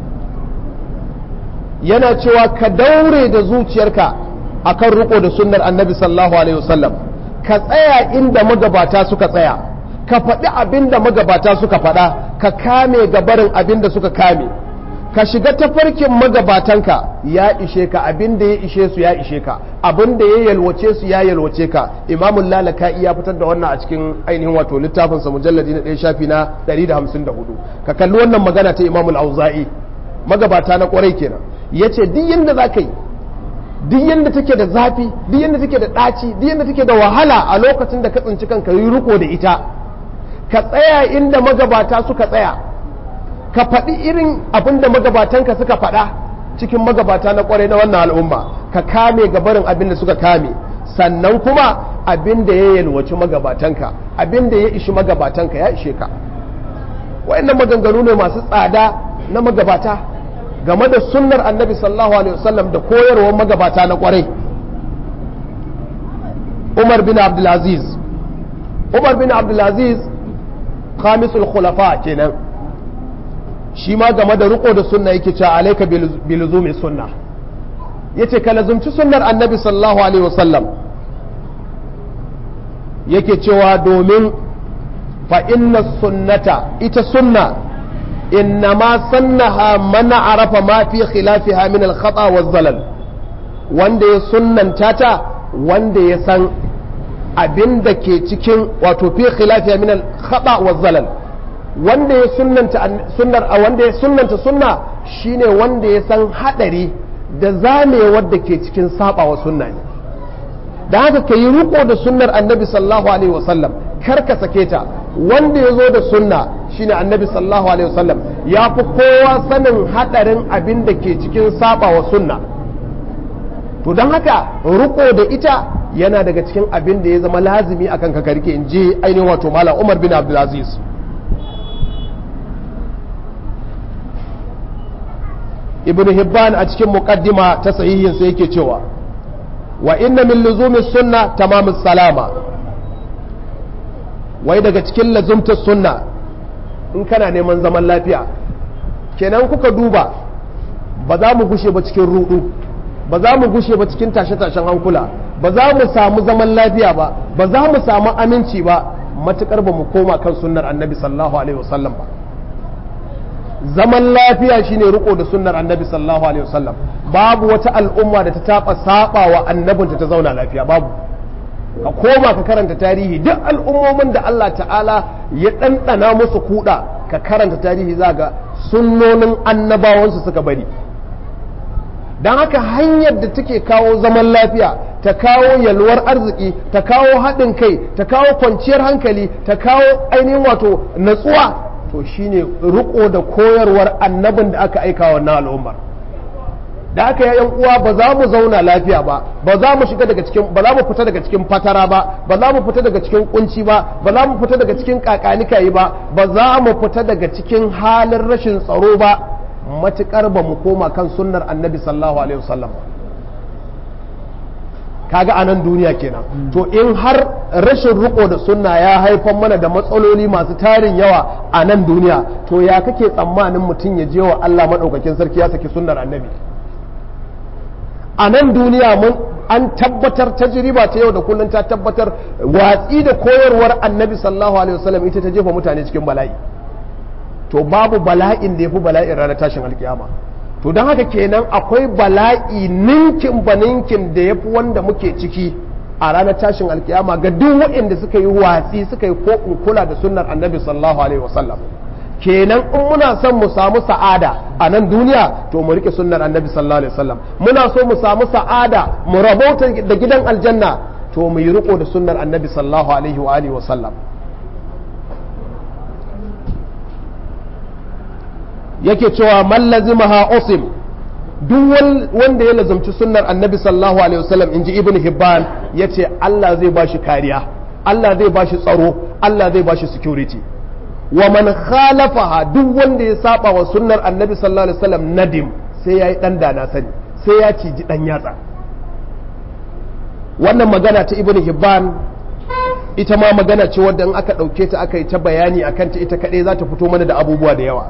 yana cewa ka daure da zuciyarka akan riko da sunnar annabi sallallahu alaihi wasallam ka tsaya inda magabata suka tsaya ka faɗi abin da magabata suka faɗa ka kame gabarin abin da suka kame ka shiga tafarkin magabatanka ya ishe ka abin da ya ishe su ya ishe ka abin da ya yalwace su ya yalwace ka imamun lalaka iya fitar da wannan a cikin ainihin wato littafin sa mujalladi na ɗaya shafi na 154 ka kalli wannan magana ta imamul auza'i magabata na kwarai kenan yace duk yanda za ka yi duk yanda take da zafi duk yanda take da ɗaci duk yanda take da wahala a lokacin da ka tsinci kanka yi riko da ita ka tsaya inda magabata suka tsaya ka faɗi irin abin da magabatanka suka faɗa cikin magabata na ƙwarai na wannan al'umma ka kame gabarin abin da suka kame sannan kuma abin da ya yalwaci magabatanka abin da ya ishi magabatanka ya ishe ka wa'annan maganganu ne masu tsada na magabata game da sunnar annabi sallallahu alaihi wasallam da koyarwar magabata na ƙwarai umar bin abdulaziz umar bin abdulaziz khamisul khulafa kenan shi ma game da riko da sunna yake cewa alaika biluzumi sunna yace ka lazumci sunnar annabi sallallahu alaihi wasallam yake cewa domin fa inna sunnata ita sunna innama sannaha man arafa ma fi khilafiha min al-khata wa zalal wanda ya sunnanta ta wanda ya san abin da ke cikin wato fi khilafiya min al-khata wa zalal wanda ya sunnanta sunnar a wanda ya sunnanta sunna shine wanda ya san hadari da zamewar da ke cikin sabawa sunna ne da haka ka yi riko da sunnar annabi sallallahu alaihi wasallam kar ka sake ta wanda ya zo da sunna shine annabi sallallahu alaihi wasallam ya fi kowa sanin hadarin abin da ke cikin sabawa sunna to don haka riko da ita yana daga cikin abin da ya zama lazimi akan ka karke in je ainihin wato malam umar bin abdulaziz ibn hibban a cikin muqaddima ta sahihinsa yake cewa wa inna min luzumi sunna tamamus salama wai daga cikin lazumtar sunna in kana neman zaman lafiya kenan kuka duba ba za mu gushe ba cikin rudu ba za mu gushe ba cikin tashe-tashen hankula ba za mu samu zaman lafiya ba ba za mu samu aminci ba matukar ba mu koma kan sunnar annabi sallallahu alaihi wasallam ba zaman lafiya shine riko da sunnar annabi sallallahu alaihi wasallam babu wata al'umma da ta taba saba wa annabinta ta zauna lafiya babu ka koma ka karanta tarihi duk al'ummomin da Allah ta'ala ya ɗanɗana musu kuɗa ka karanta tarihi za ga sunnonin annabawansu suka bari don haka hanyar da take kawo zaman lafiya ta kawo yalwar arziki ta kawo haɗin kai ta kawo kwanciyar hankali ta kawo ainihin wato natsuwa to shine riko da koyarwar annabin da aka aika wannan al'ummar da aka yayan uwa ba za mu zauna lafiya ba ba za mu shiga daga cikin ba za mu fita daga cikin fatara ba ba za mu fita daga cikin kunci ba ba za mu fita daga cikin kakanikayi ba ba za mu fita daga cikin halin rashin tsaro ba matukar ba mu koma kan sunnar annabi sallallahu alaihi wasallam kaga a nan duniya kenan to in har rashin riko da sunna ya haifar mana da matsaloli masu tarin yawa a nan duniya to ya kake tsammanin mutum ya je wa Allah maɗaukakin sarki ya saki sunnar annabi a nan duniya mun an tabbatar tajriba ta yau da kullum ta tabbatar watsi da koyarwar annabi sallallahu alaihi wasallam ita ta jefa mutane cikin bala'i to babu bala'in da ya fi bala'in ranar tashin alkiyama to don haka kenan akwai bala'i ninkin ba ninkin da ya fi wanda muke ciki a ranar tashin alkiyama ga duk waɗanda suka yi watsi suka yi ko kula da sunnar annabi sallallahu alaihi wasallam kenan in muna son mu samu sa'ada a nan duniya to mu rike sunnar annabi sallallahu alaihi wasallam muna so mu samu sa'ada mu rabauta da gidan aljanna to mu yi riko da sunnar annabi sallallahu alaihi wa alihi wasallam yake cewa man lazimaha usim duk wanda ya lazumci sunnar annabi sallallahu alaihi wasallam inji ibnu hibban yace Allah zai bashi kariya Allah zai bashi tsaro Allah zai bashi security wa man khalafaha duk wanda ya saba wa sunnar annabi sallallahu alaihi wasallam nadim sai yayi dan dana sani sai ya ciji dan yatsa wannan magana ta ibnu hibban ita ma magana ce wadda in aka ɗauke ta aka yi ta bayani a kanta ita kaɗai za ta fito mana da abubuwa da yawa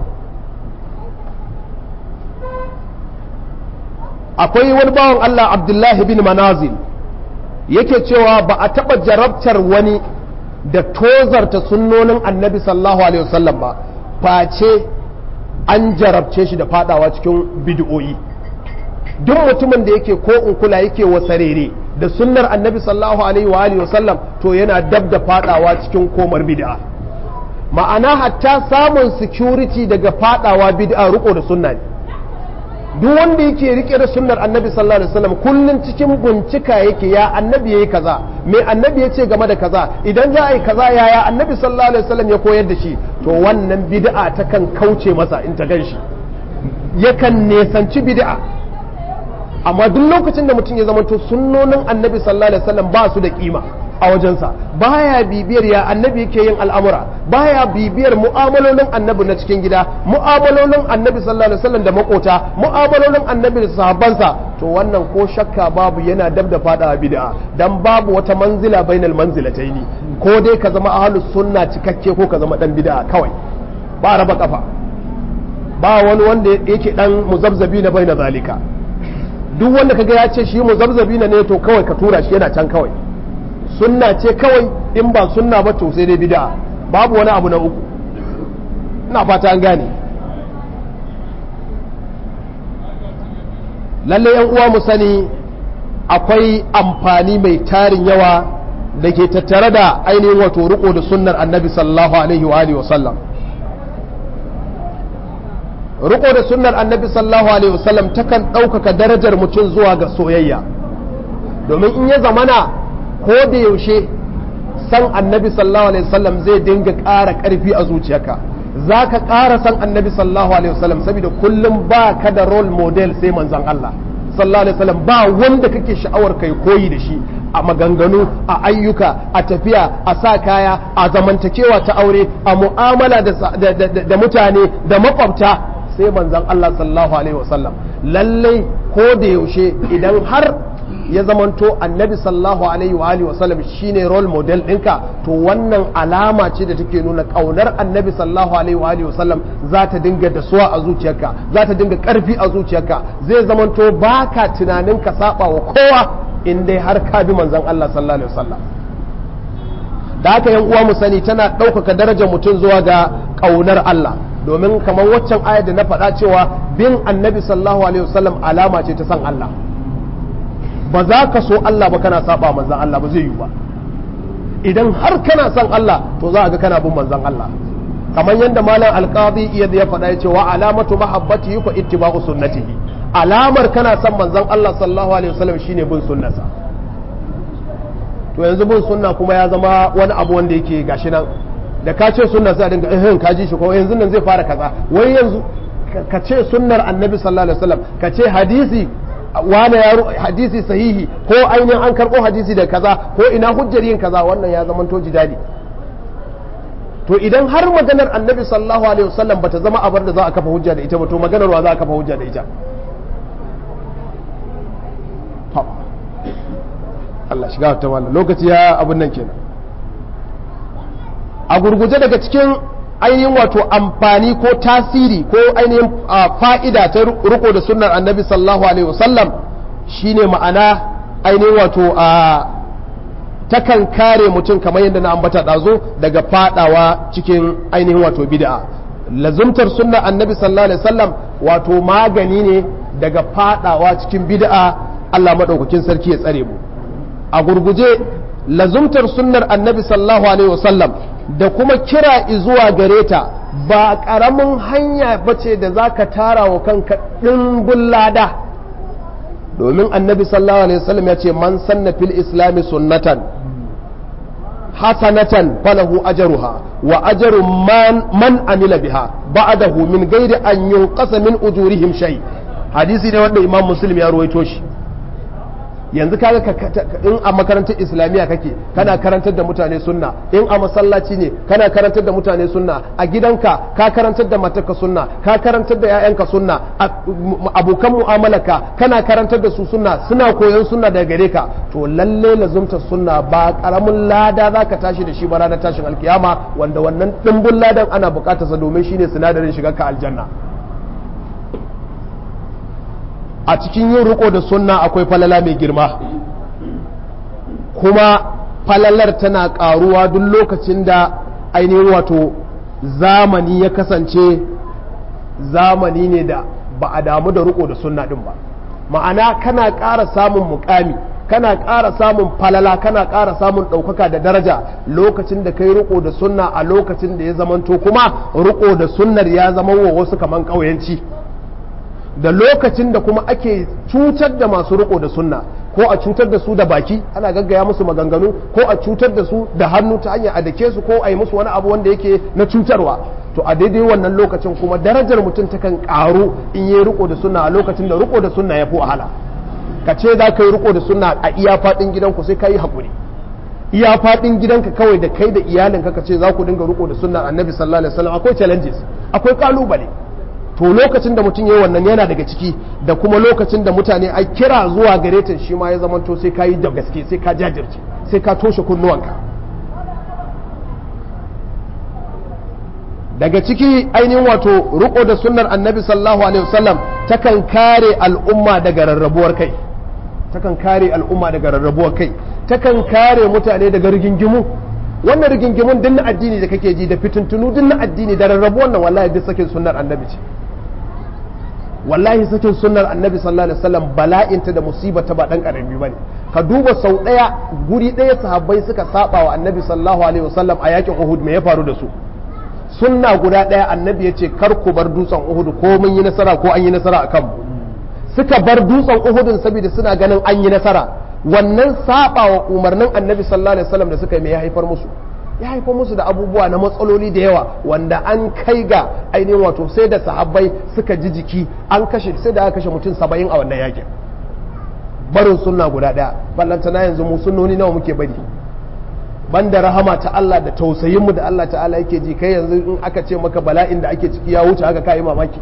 akwai wani bawan Allah abdullahi bin manazil yake cewa ba a taɓa jarabtar wani da tozarta sunnonin annabi sallallahu alaihi wasallam ba face an jarabce shi da fadawa cikin bid'o'i duk mutumin da yake ko in kula yake wasarere da sunnar annabi sallallahu alaihi wa alihi wasallam to yana dab da fadawa cikin komar bid'a ma'ana hatta samun security daga fadawa bid'a riko da sunna ne duk wanda yake rike da sunnar annabi sallallahu alaihi wasallam kullun cikin bincika yake ya annabi yayi kaza me annabi ya ce game da kaza idan za a yi kaza yaya annabi sallallahu alaihi wasallam ya koyar da shi to wannan bid'a takan kauce masa in ta ganshi yakan nesanci bid'a amma duk lokacin da mutum ya zamanto sunnonin annabi sallallahu alaihi wasallam ba su da kima a wajensa baya bibiyar ya annabi yake yin al'amura baya bibiyar mu'amalolin annabi na cikin gida mu'amalolin annabi sallallahu alaihi wasallam da makota mu'amalolin annabi da sahabbansa to wannan ko shakka babu yana dab da fada bid'a dan babu wata manzila bainal manzilataini ko dai ka zama ahlus sunna cikakke ko ka zama dan bid'a kawai ba raba kafa ba wani wanda yake dan muzabzabi na baina zalika duk wanda kaga ya ce shi muzabzabi ne to kawai ka tura shi yana can kawai sunna ce kawai in ba sunna ba to sai dai bid'a babu wani abu na uku ina fata an gane lalle yan uwa mu sani akwai amfani mai tarin yawa da ke tattare da ainihin wato riko da sunnar annabi sallallahu alaihi wa alihi wa sallam riko da sunnar annabi sallallahu alaihi wasallam takan ɗaukaka darajar mutum zuwa ga soyayya domin in ya zamana ko da yaushe san annabi sallallahu alaihi wasallam zai dinga ƙara ƙarfi a zuciyarka za ka ƙara san annabi sallallahu alaihi wasallam saboda kullum ba ka da role model sai manzon Allah sallallahu alaihi wasallam ba wanda kake sha'awar kai koyi da shi a maganganu a ayyuka a tafiya a sa kaya a zamantakewa ta aure a mu'amala da mutane da makwabta sai manzan Allah sallallahu alaihi wasallam lallai ko da yaushe idan har ya zamanto annabi sallallahu alaihi wa alihi wasallam shine role model ɗinka to wannan alama ce da take nuna ƙaunar annabi sallallahu alaihi wa alihi wasallam za ta dinga dasuwa a zuciyarka za ta dinga ƙarfi a zuciyarka zai zamanto baka tunanin ka saba wa kowa in dai har ka bi manzan Allah sallallahu alaihi wasallam da haka yan uwa mu sani tana ɗaukaka darajar mutum zuwa ga ƙaunar Allah domin kamar waccan ayar da na faɗa cewa bin annabi sallallahu alaihi wasallam alama ce ta san Allah ba za ka so Allah ba kana saba manzan Allah ba zai yi ba idan har kana san Allah to za a ga kana bin manzan Allah kamar yadda malam alqadi iya ya faɗa ya ce wa alamatu mahabbati ko ittiba'u sunnatihi alamar kana san manzan Allah sallallahu alaihi wasallam shine bin sunnarsa to yanzu bin sunna kuma ya zama wani abu wanda yake gashi nan da ka ce sunna sai a dinga eh ka ji shi ko yanzu nan zai fara kaza wai yanzu ka ce sunnar annabi sallallahu alaihi wasallam ka ce hadisi wani yaro hadisi sahihi ko ainihin an karɓo hadisi da kaza ko ina hujjar yin kaza wannan ya zama to jidali to idan har maganar annabi sallallahu alaihi wasallam bata zama abar da za a kafa hujja da ita ba to maganar wa za a kafa hujja da ita Allah shiga ta wannan lokaci ya abin nan kenan a gurguje daga cikin ainihin wato amfani ko tasiri ko ainihin fa'ida ta riko da sunnar annabi sallallahu alaihi wasallam shine ma'ana ainihin wato a takan kare mutum kamar yadda na ambata ɗazo daga fadawa cikin ainihin wato bid'a lazumtar sunnar annabi sallallahu alaihi wasallam wato magani ne daga fadawa cikin bid'a Allah maɗaukakin sarki ya tsare mu a gurguje lazumtar sunnar annabi sallallahu alaihi wasallam da kuma kira zuwa gare ta ba ƙaramin hanya bace da za ka tara wa kanka ɗimbin lada domin annabi sallallahu alaihi wasallam ya ce man sanna fil islami sunnatan hasanatan falahu ajruha wa ajru man man amila biha ba'dahu min ghairi an yunqasa min ujurihim shay hadisi ne wanda imam muslim ya ruwaito shi yanzu kaga in a makarantar islamiyya kake kana karantar da mutane sunna in a masallaci ne kana karantar da mutane sunna a gidanka ka karantar da matarka sunna ka karantar da 'ya'yanka sunna abokan mu'amalarka kana karantar da su sunna suna koyon sunna daga gare ka to lalle lazumta sunna ba karamin lada zaka tashi da shi ba ranar tashin alkiyama wanda wannan dimbin ladan ana bukatar sa domin shine sinadarin shigar ka aljanna a cikin yin riko da sunna akwai falala mai girma kuma falalar tana karuwa duk lokacin da ainihin wato zamani ya kasance zamani ne da ba a damu da riko da sunna din ba ma'ana kana ƙara samun mukami kana ƙara samun falala kana ƙara samun ɗaukaka da daraja lokacin da kai riko da sunna a lokacin da ya zamanto kuma riko da sunnar ya zama wa wasu kaman ƙauyenci da lokacin da kuma ake cutar da masu riko da sunna ko a cutar da su da baki ana gaggaya musu maganganu ko a cutar da su da hannu ta hanyar a dake su ko a yi musu wani abu wanda yake na cutarwa to a daidai wannan lokacin kuma darajar mutum takan karu in yi riko da sunna a lokacin da riko da sunna ya fi wahala ka ce za ka yi riko da sunna a iya faɗin gidanku sai ka yi haƙuri iya faɗin gidanka kawai da kai da iyalinka ka ce za ku dinga riko da sunna annabi sallallahu alaihi wasallam akwai challenges akwai kalubale to lokacin da mutum ya wannan yana daga ciki da kuma lokacin da mutane a kira zuwa gare ta shi ma ya zamanto sai ka yi da gaske sai ka jajirce sai ka toshe kunnuwanka daga ciki ainihin wato riko da sunnar annabi sallallahu alaihi wasallam takan kare al'umma daga rarrabuwar kai takan kare al'umma daga rarrabuwar kai takan kare mutane daga rigingimu wannan rigingimun din na addini da kake ji da fitintunu din na addini da rarrabuwar nan wallahi duk sakin sunnar annabi ce wallahi sakin sunnar annabi sallallahu alaihi wasallam bala'inta da musibata ba dan karami bane ka duba sau daya guri daya sahabbai suka saba wa annabi sallallahu alaihi wasallam a yakin Uhud me ya faru da su sunna guda daya annabi ya ce kar ku bar dutsen Uhud ko mun yi nasara ko an yi nasara akan mu suka bar dutsen Uhud saboda suna ganin an yi nasara wannan saba wa umarnin annabi sallallahu alaihi wasallam da suka yi me ya haifar musu ya haifar musu da abubuwa na matsaloli da yawa wanda an kai ga ainihin wato sai da sahabbai suka ji jiki an kashe sai da aka kashe mutum saba'in a wannan yakin barin sunna guda daya ballantana yanzu mu sunnoni nawa muke bari banda rahama ta Allah da tausayinmu da Allah ta'ala yake ji kai yanzu in aka ce maka bala'in da ake ciki ya wuce haka kai mamaki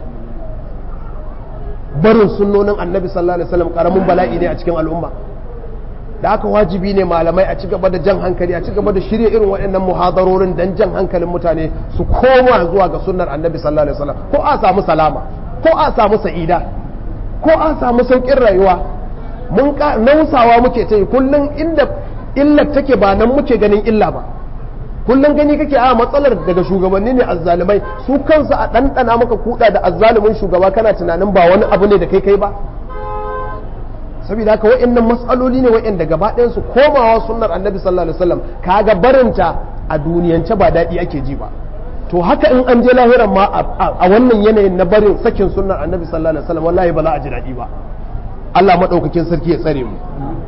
barin sunnonin annabi sallallahu alaihi wasallam karamin bala'i ne a cikin al'umma da haka wajibi ne malamai a ci gaba da jan hankali a ci gaba da shirya irin waɗannan muhadarorin dan jan hankalin mutane su koma zuwa ga sunnar annabi sallallahu alaihi wasallam ko a samu salama ko a samu sa'ida ko a samu saukin rayuwa mun nausawa muke ta yi kullum inda illar take ba nan muke ganin illa ba kullum gani kake a matsalar daga shugabanni ne azzalumai su kansu a ɗanɗana maka kuɗa da azzalumin shugaba kana tunanin ba wani abu ne da kai kai ba saboda haka wa'annan matsaloli ne wa'anda gaba ɗayan su komawa sunnar annabi sallallahu alaihi wasallam kaga barinta a duniyance ba daɗi ake ji ba to haka in an je lahiran ma a wannan yanayin na barin sakin sunnar annabi sallallahu alaihi wasallam wallahi ba za a ji daɗi ba Allah madaukakin sarki ya tsare mu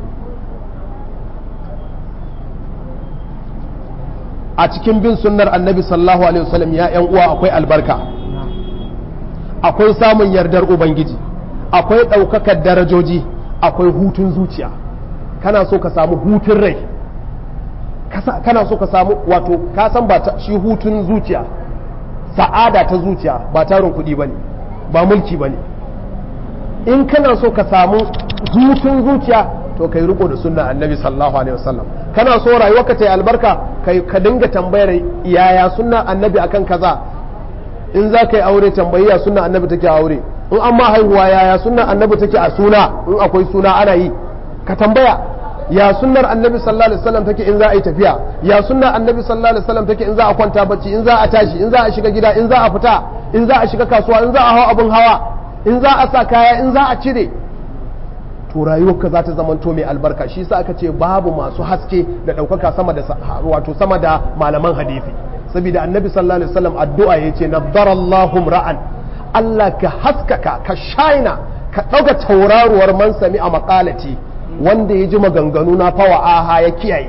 a cikin bin sunnar annabi sallallahu alaihi wasallam ya yan uwa akwai albarka akwai samun yardar ubangiji akwai ɗaukakar darajoji akwai hutun zuciya kana so ka samu hutun rai kana so ka samu wato ka san ba shi hutun zuciya sa'ada ta zuciya ba tarin kuɗi ba ne ba mulki ba ne in kana so ka samu hutun zuciya to kai riko da sunna annabi sallallahu alaihi wasallam kana so rayuwarka ta yi albarka kai ka dinga tambayar yaya sunna annabi akan kaza in za ka yi aure tambayi ya sunna annabi take aure in an ma haihuwa yaya sunnar annabi take a suna in akwai suna ana yi ka tambaya ya sunnar annabi sallallahu alaihi wasallam take in za a yi tafiya ya sunnar annabi sallallahu alaihi wasallam take in za a kwanta bacci in za a tashi in za a shiga gida in za a fita in za a shiga kasuwa in za a hawa abun hawa in za a sa kaya in za a cire to rayuwarka za ta zamanto mai albarka shi yasa aka ce babu masu haske da ɗaukaka sama da wato sama da malaman hadisi saboda annabi sallallahu alaihi wasallam addu'a yace nadarallahu ra'an Allah ka haskaka ka shaina ka ɗauka tauraruwar man sami a makalati wanda ya ji maganganu na fawa aha ya kiyaye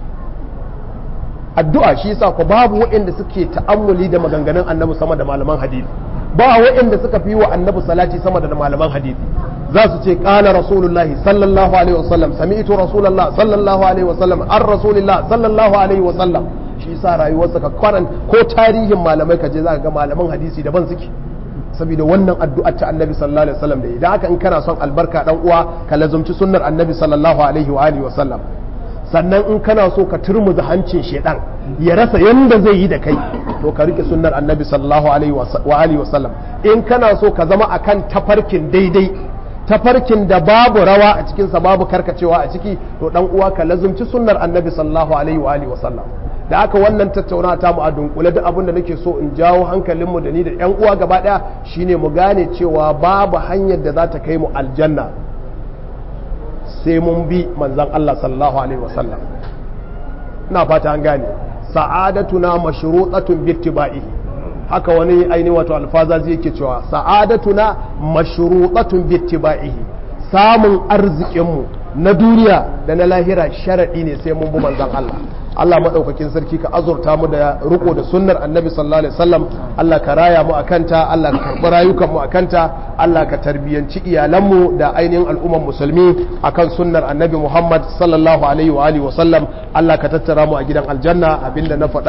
addu'a shi yasa ko babu waɗanda suke ta'ammuli da maganganun annabi sama da malaman hadisi ba waɗanda suka fi wa annabi salati sama da malaman hadisi za su ce qala rasulullahi sallallahu alaihi wasallam sami'tu rasulullah sallallahu alaihi wasallam an rasulillah sallallahu alaihi wasallam shi sa rayuwarsa ka kwaran ko tarihin malamai ka je zaka ga malaman hadisi daban suke saboda wannan addu'ar ta annabi sallallahu alaihi wasallam da idan haka in kana son albarka dan uwa ka lazumci sunnar annabi sallallahu alaihi wa alihi wasallam sannan in kana so ka turmuza hancin shedan ya rasa yanda zai yi da kai to ka rike sunnar annabi sallallahu alaihi wa alihi wasallam in kana so ka zama akan tafarkin daidai tafarkin da babu rawa a cikinsa babu karkacewa a ciki to dan uwa ka lazumci sunnar annabi sallallahu alaihi wa alihi wasallam da aka wannan tattauna ta mu a dunkule duk abin da nake so in jawo hankalinmu da ni da yan uwa gaba daya shine mu gane cewa babu hanyar da za ta kai mu aljanna sai mun bi manzon Allah sallallahu alaihi wasallam ina fata an gane sa'adatuna mashrutatun bittiba'ihi haka wani aini wato alfazazi yake cewa sa'adatuna mashrutatun bittiba'ihi samun arzikinmu na duniya da na lahira sharadi ne sai mun bi manzon Allah Allah maɗaukakin sarki ka azurta mu da riko da sunnar annabi sallallahu alaihi wasallam Allah ka raya mu akanta Allah ka karɓi rayukan mu akanta Allah ka tarbiyanci iyalanmu da ainihin al'umman musulmi akan sunnar annabi Muhammad sallallahu alaihi wa alihi wasallam Allah ka tattara mu a gidan aljanna abinda na faɗa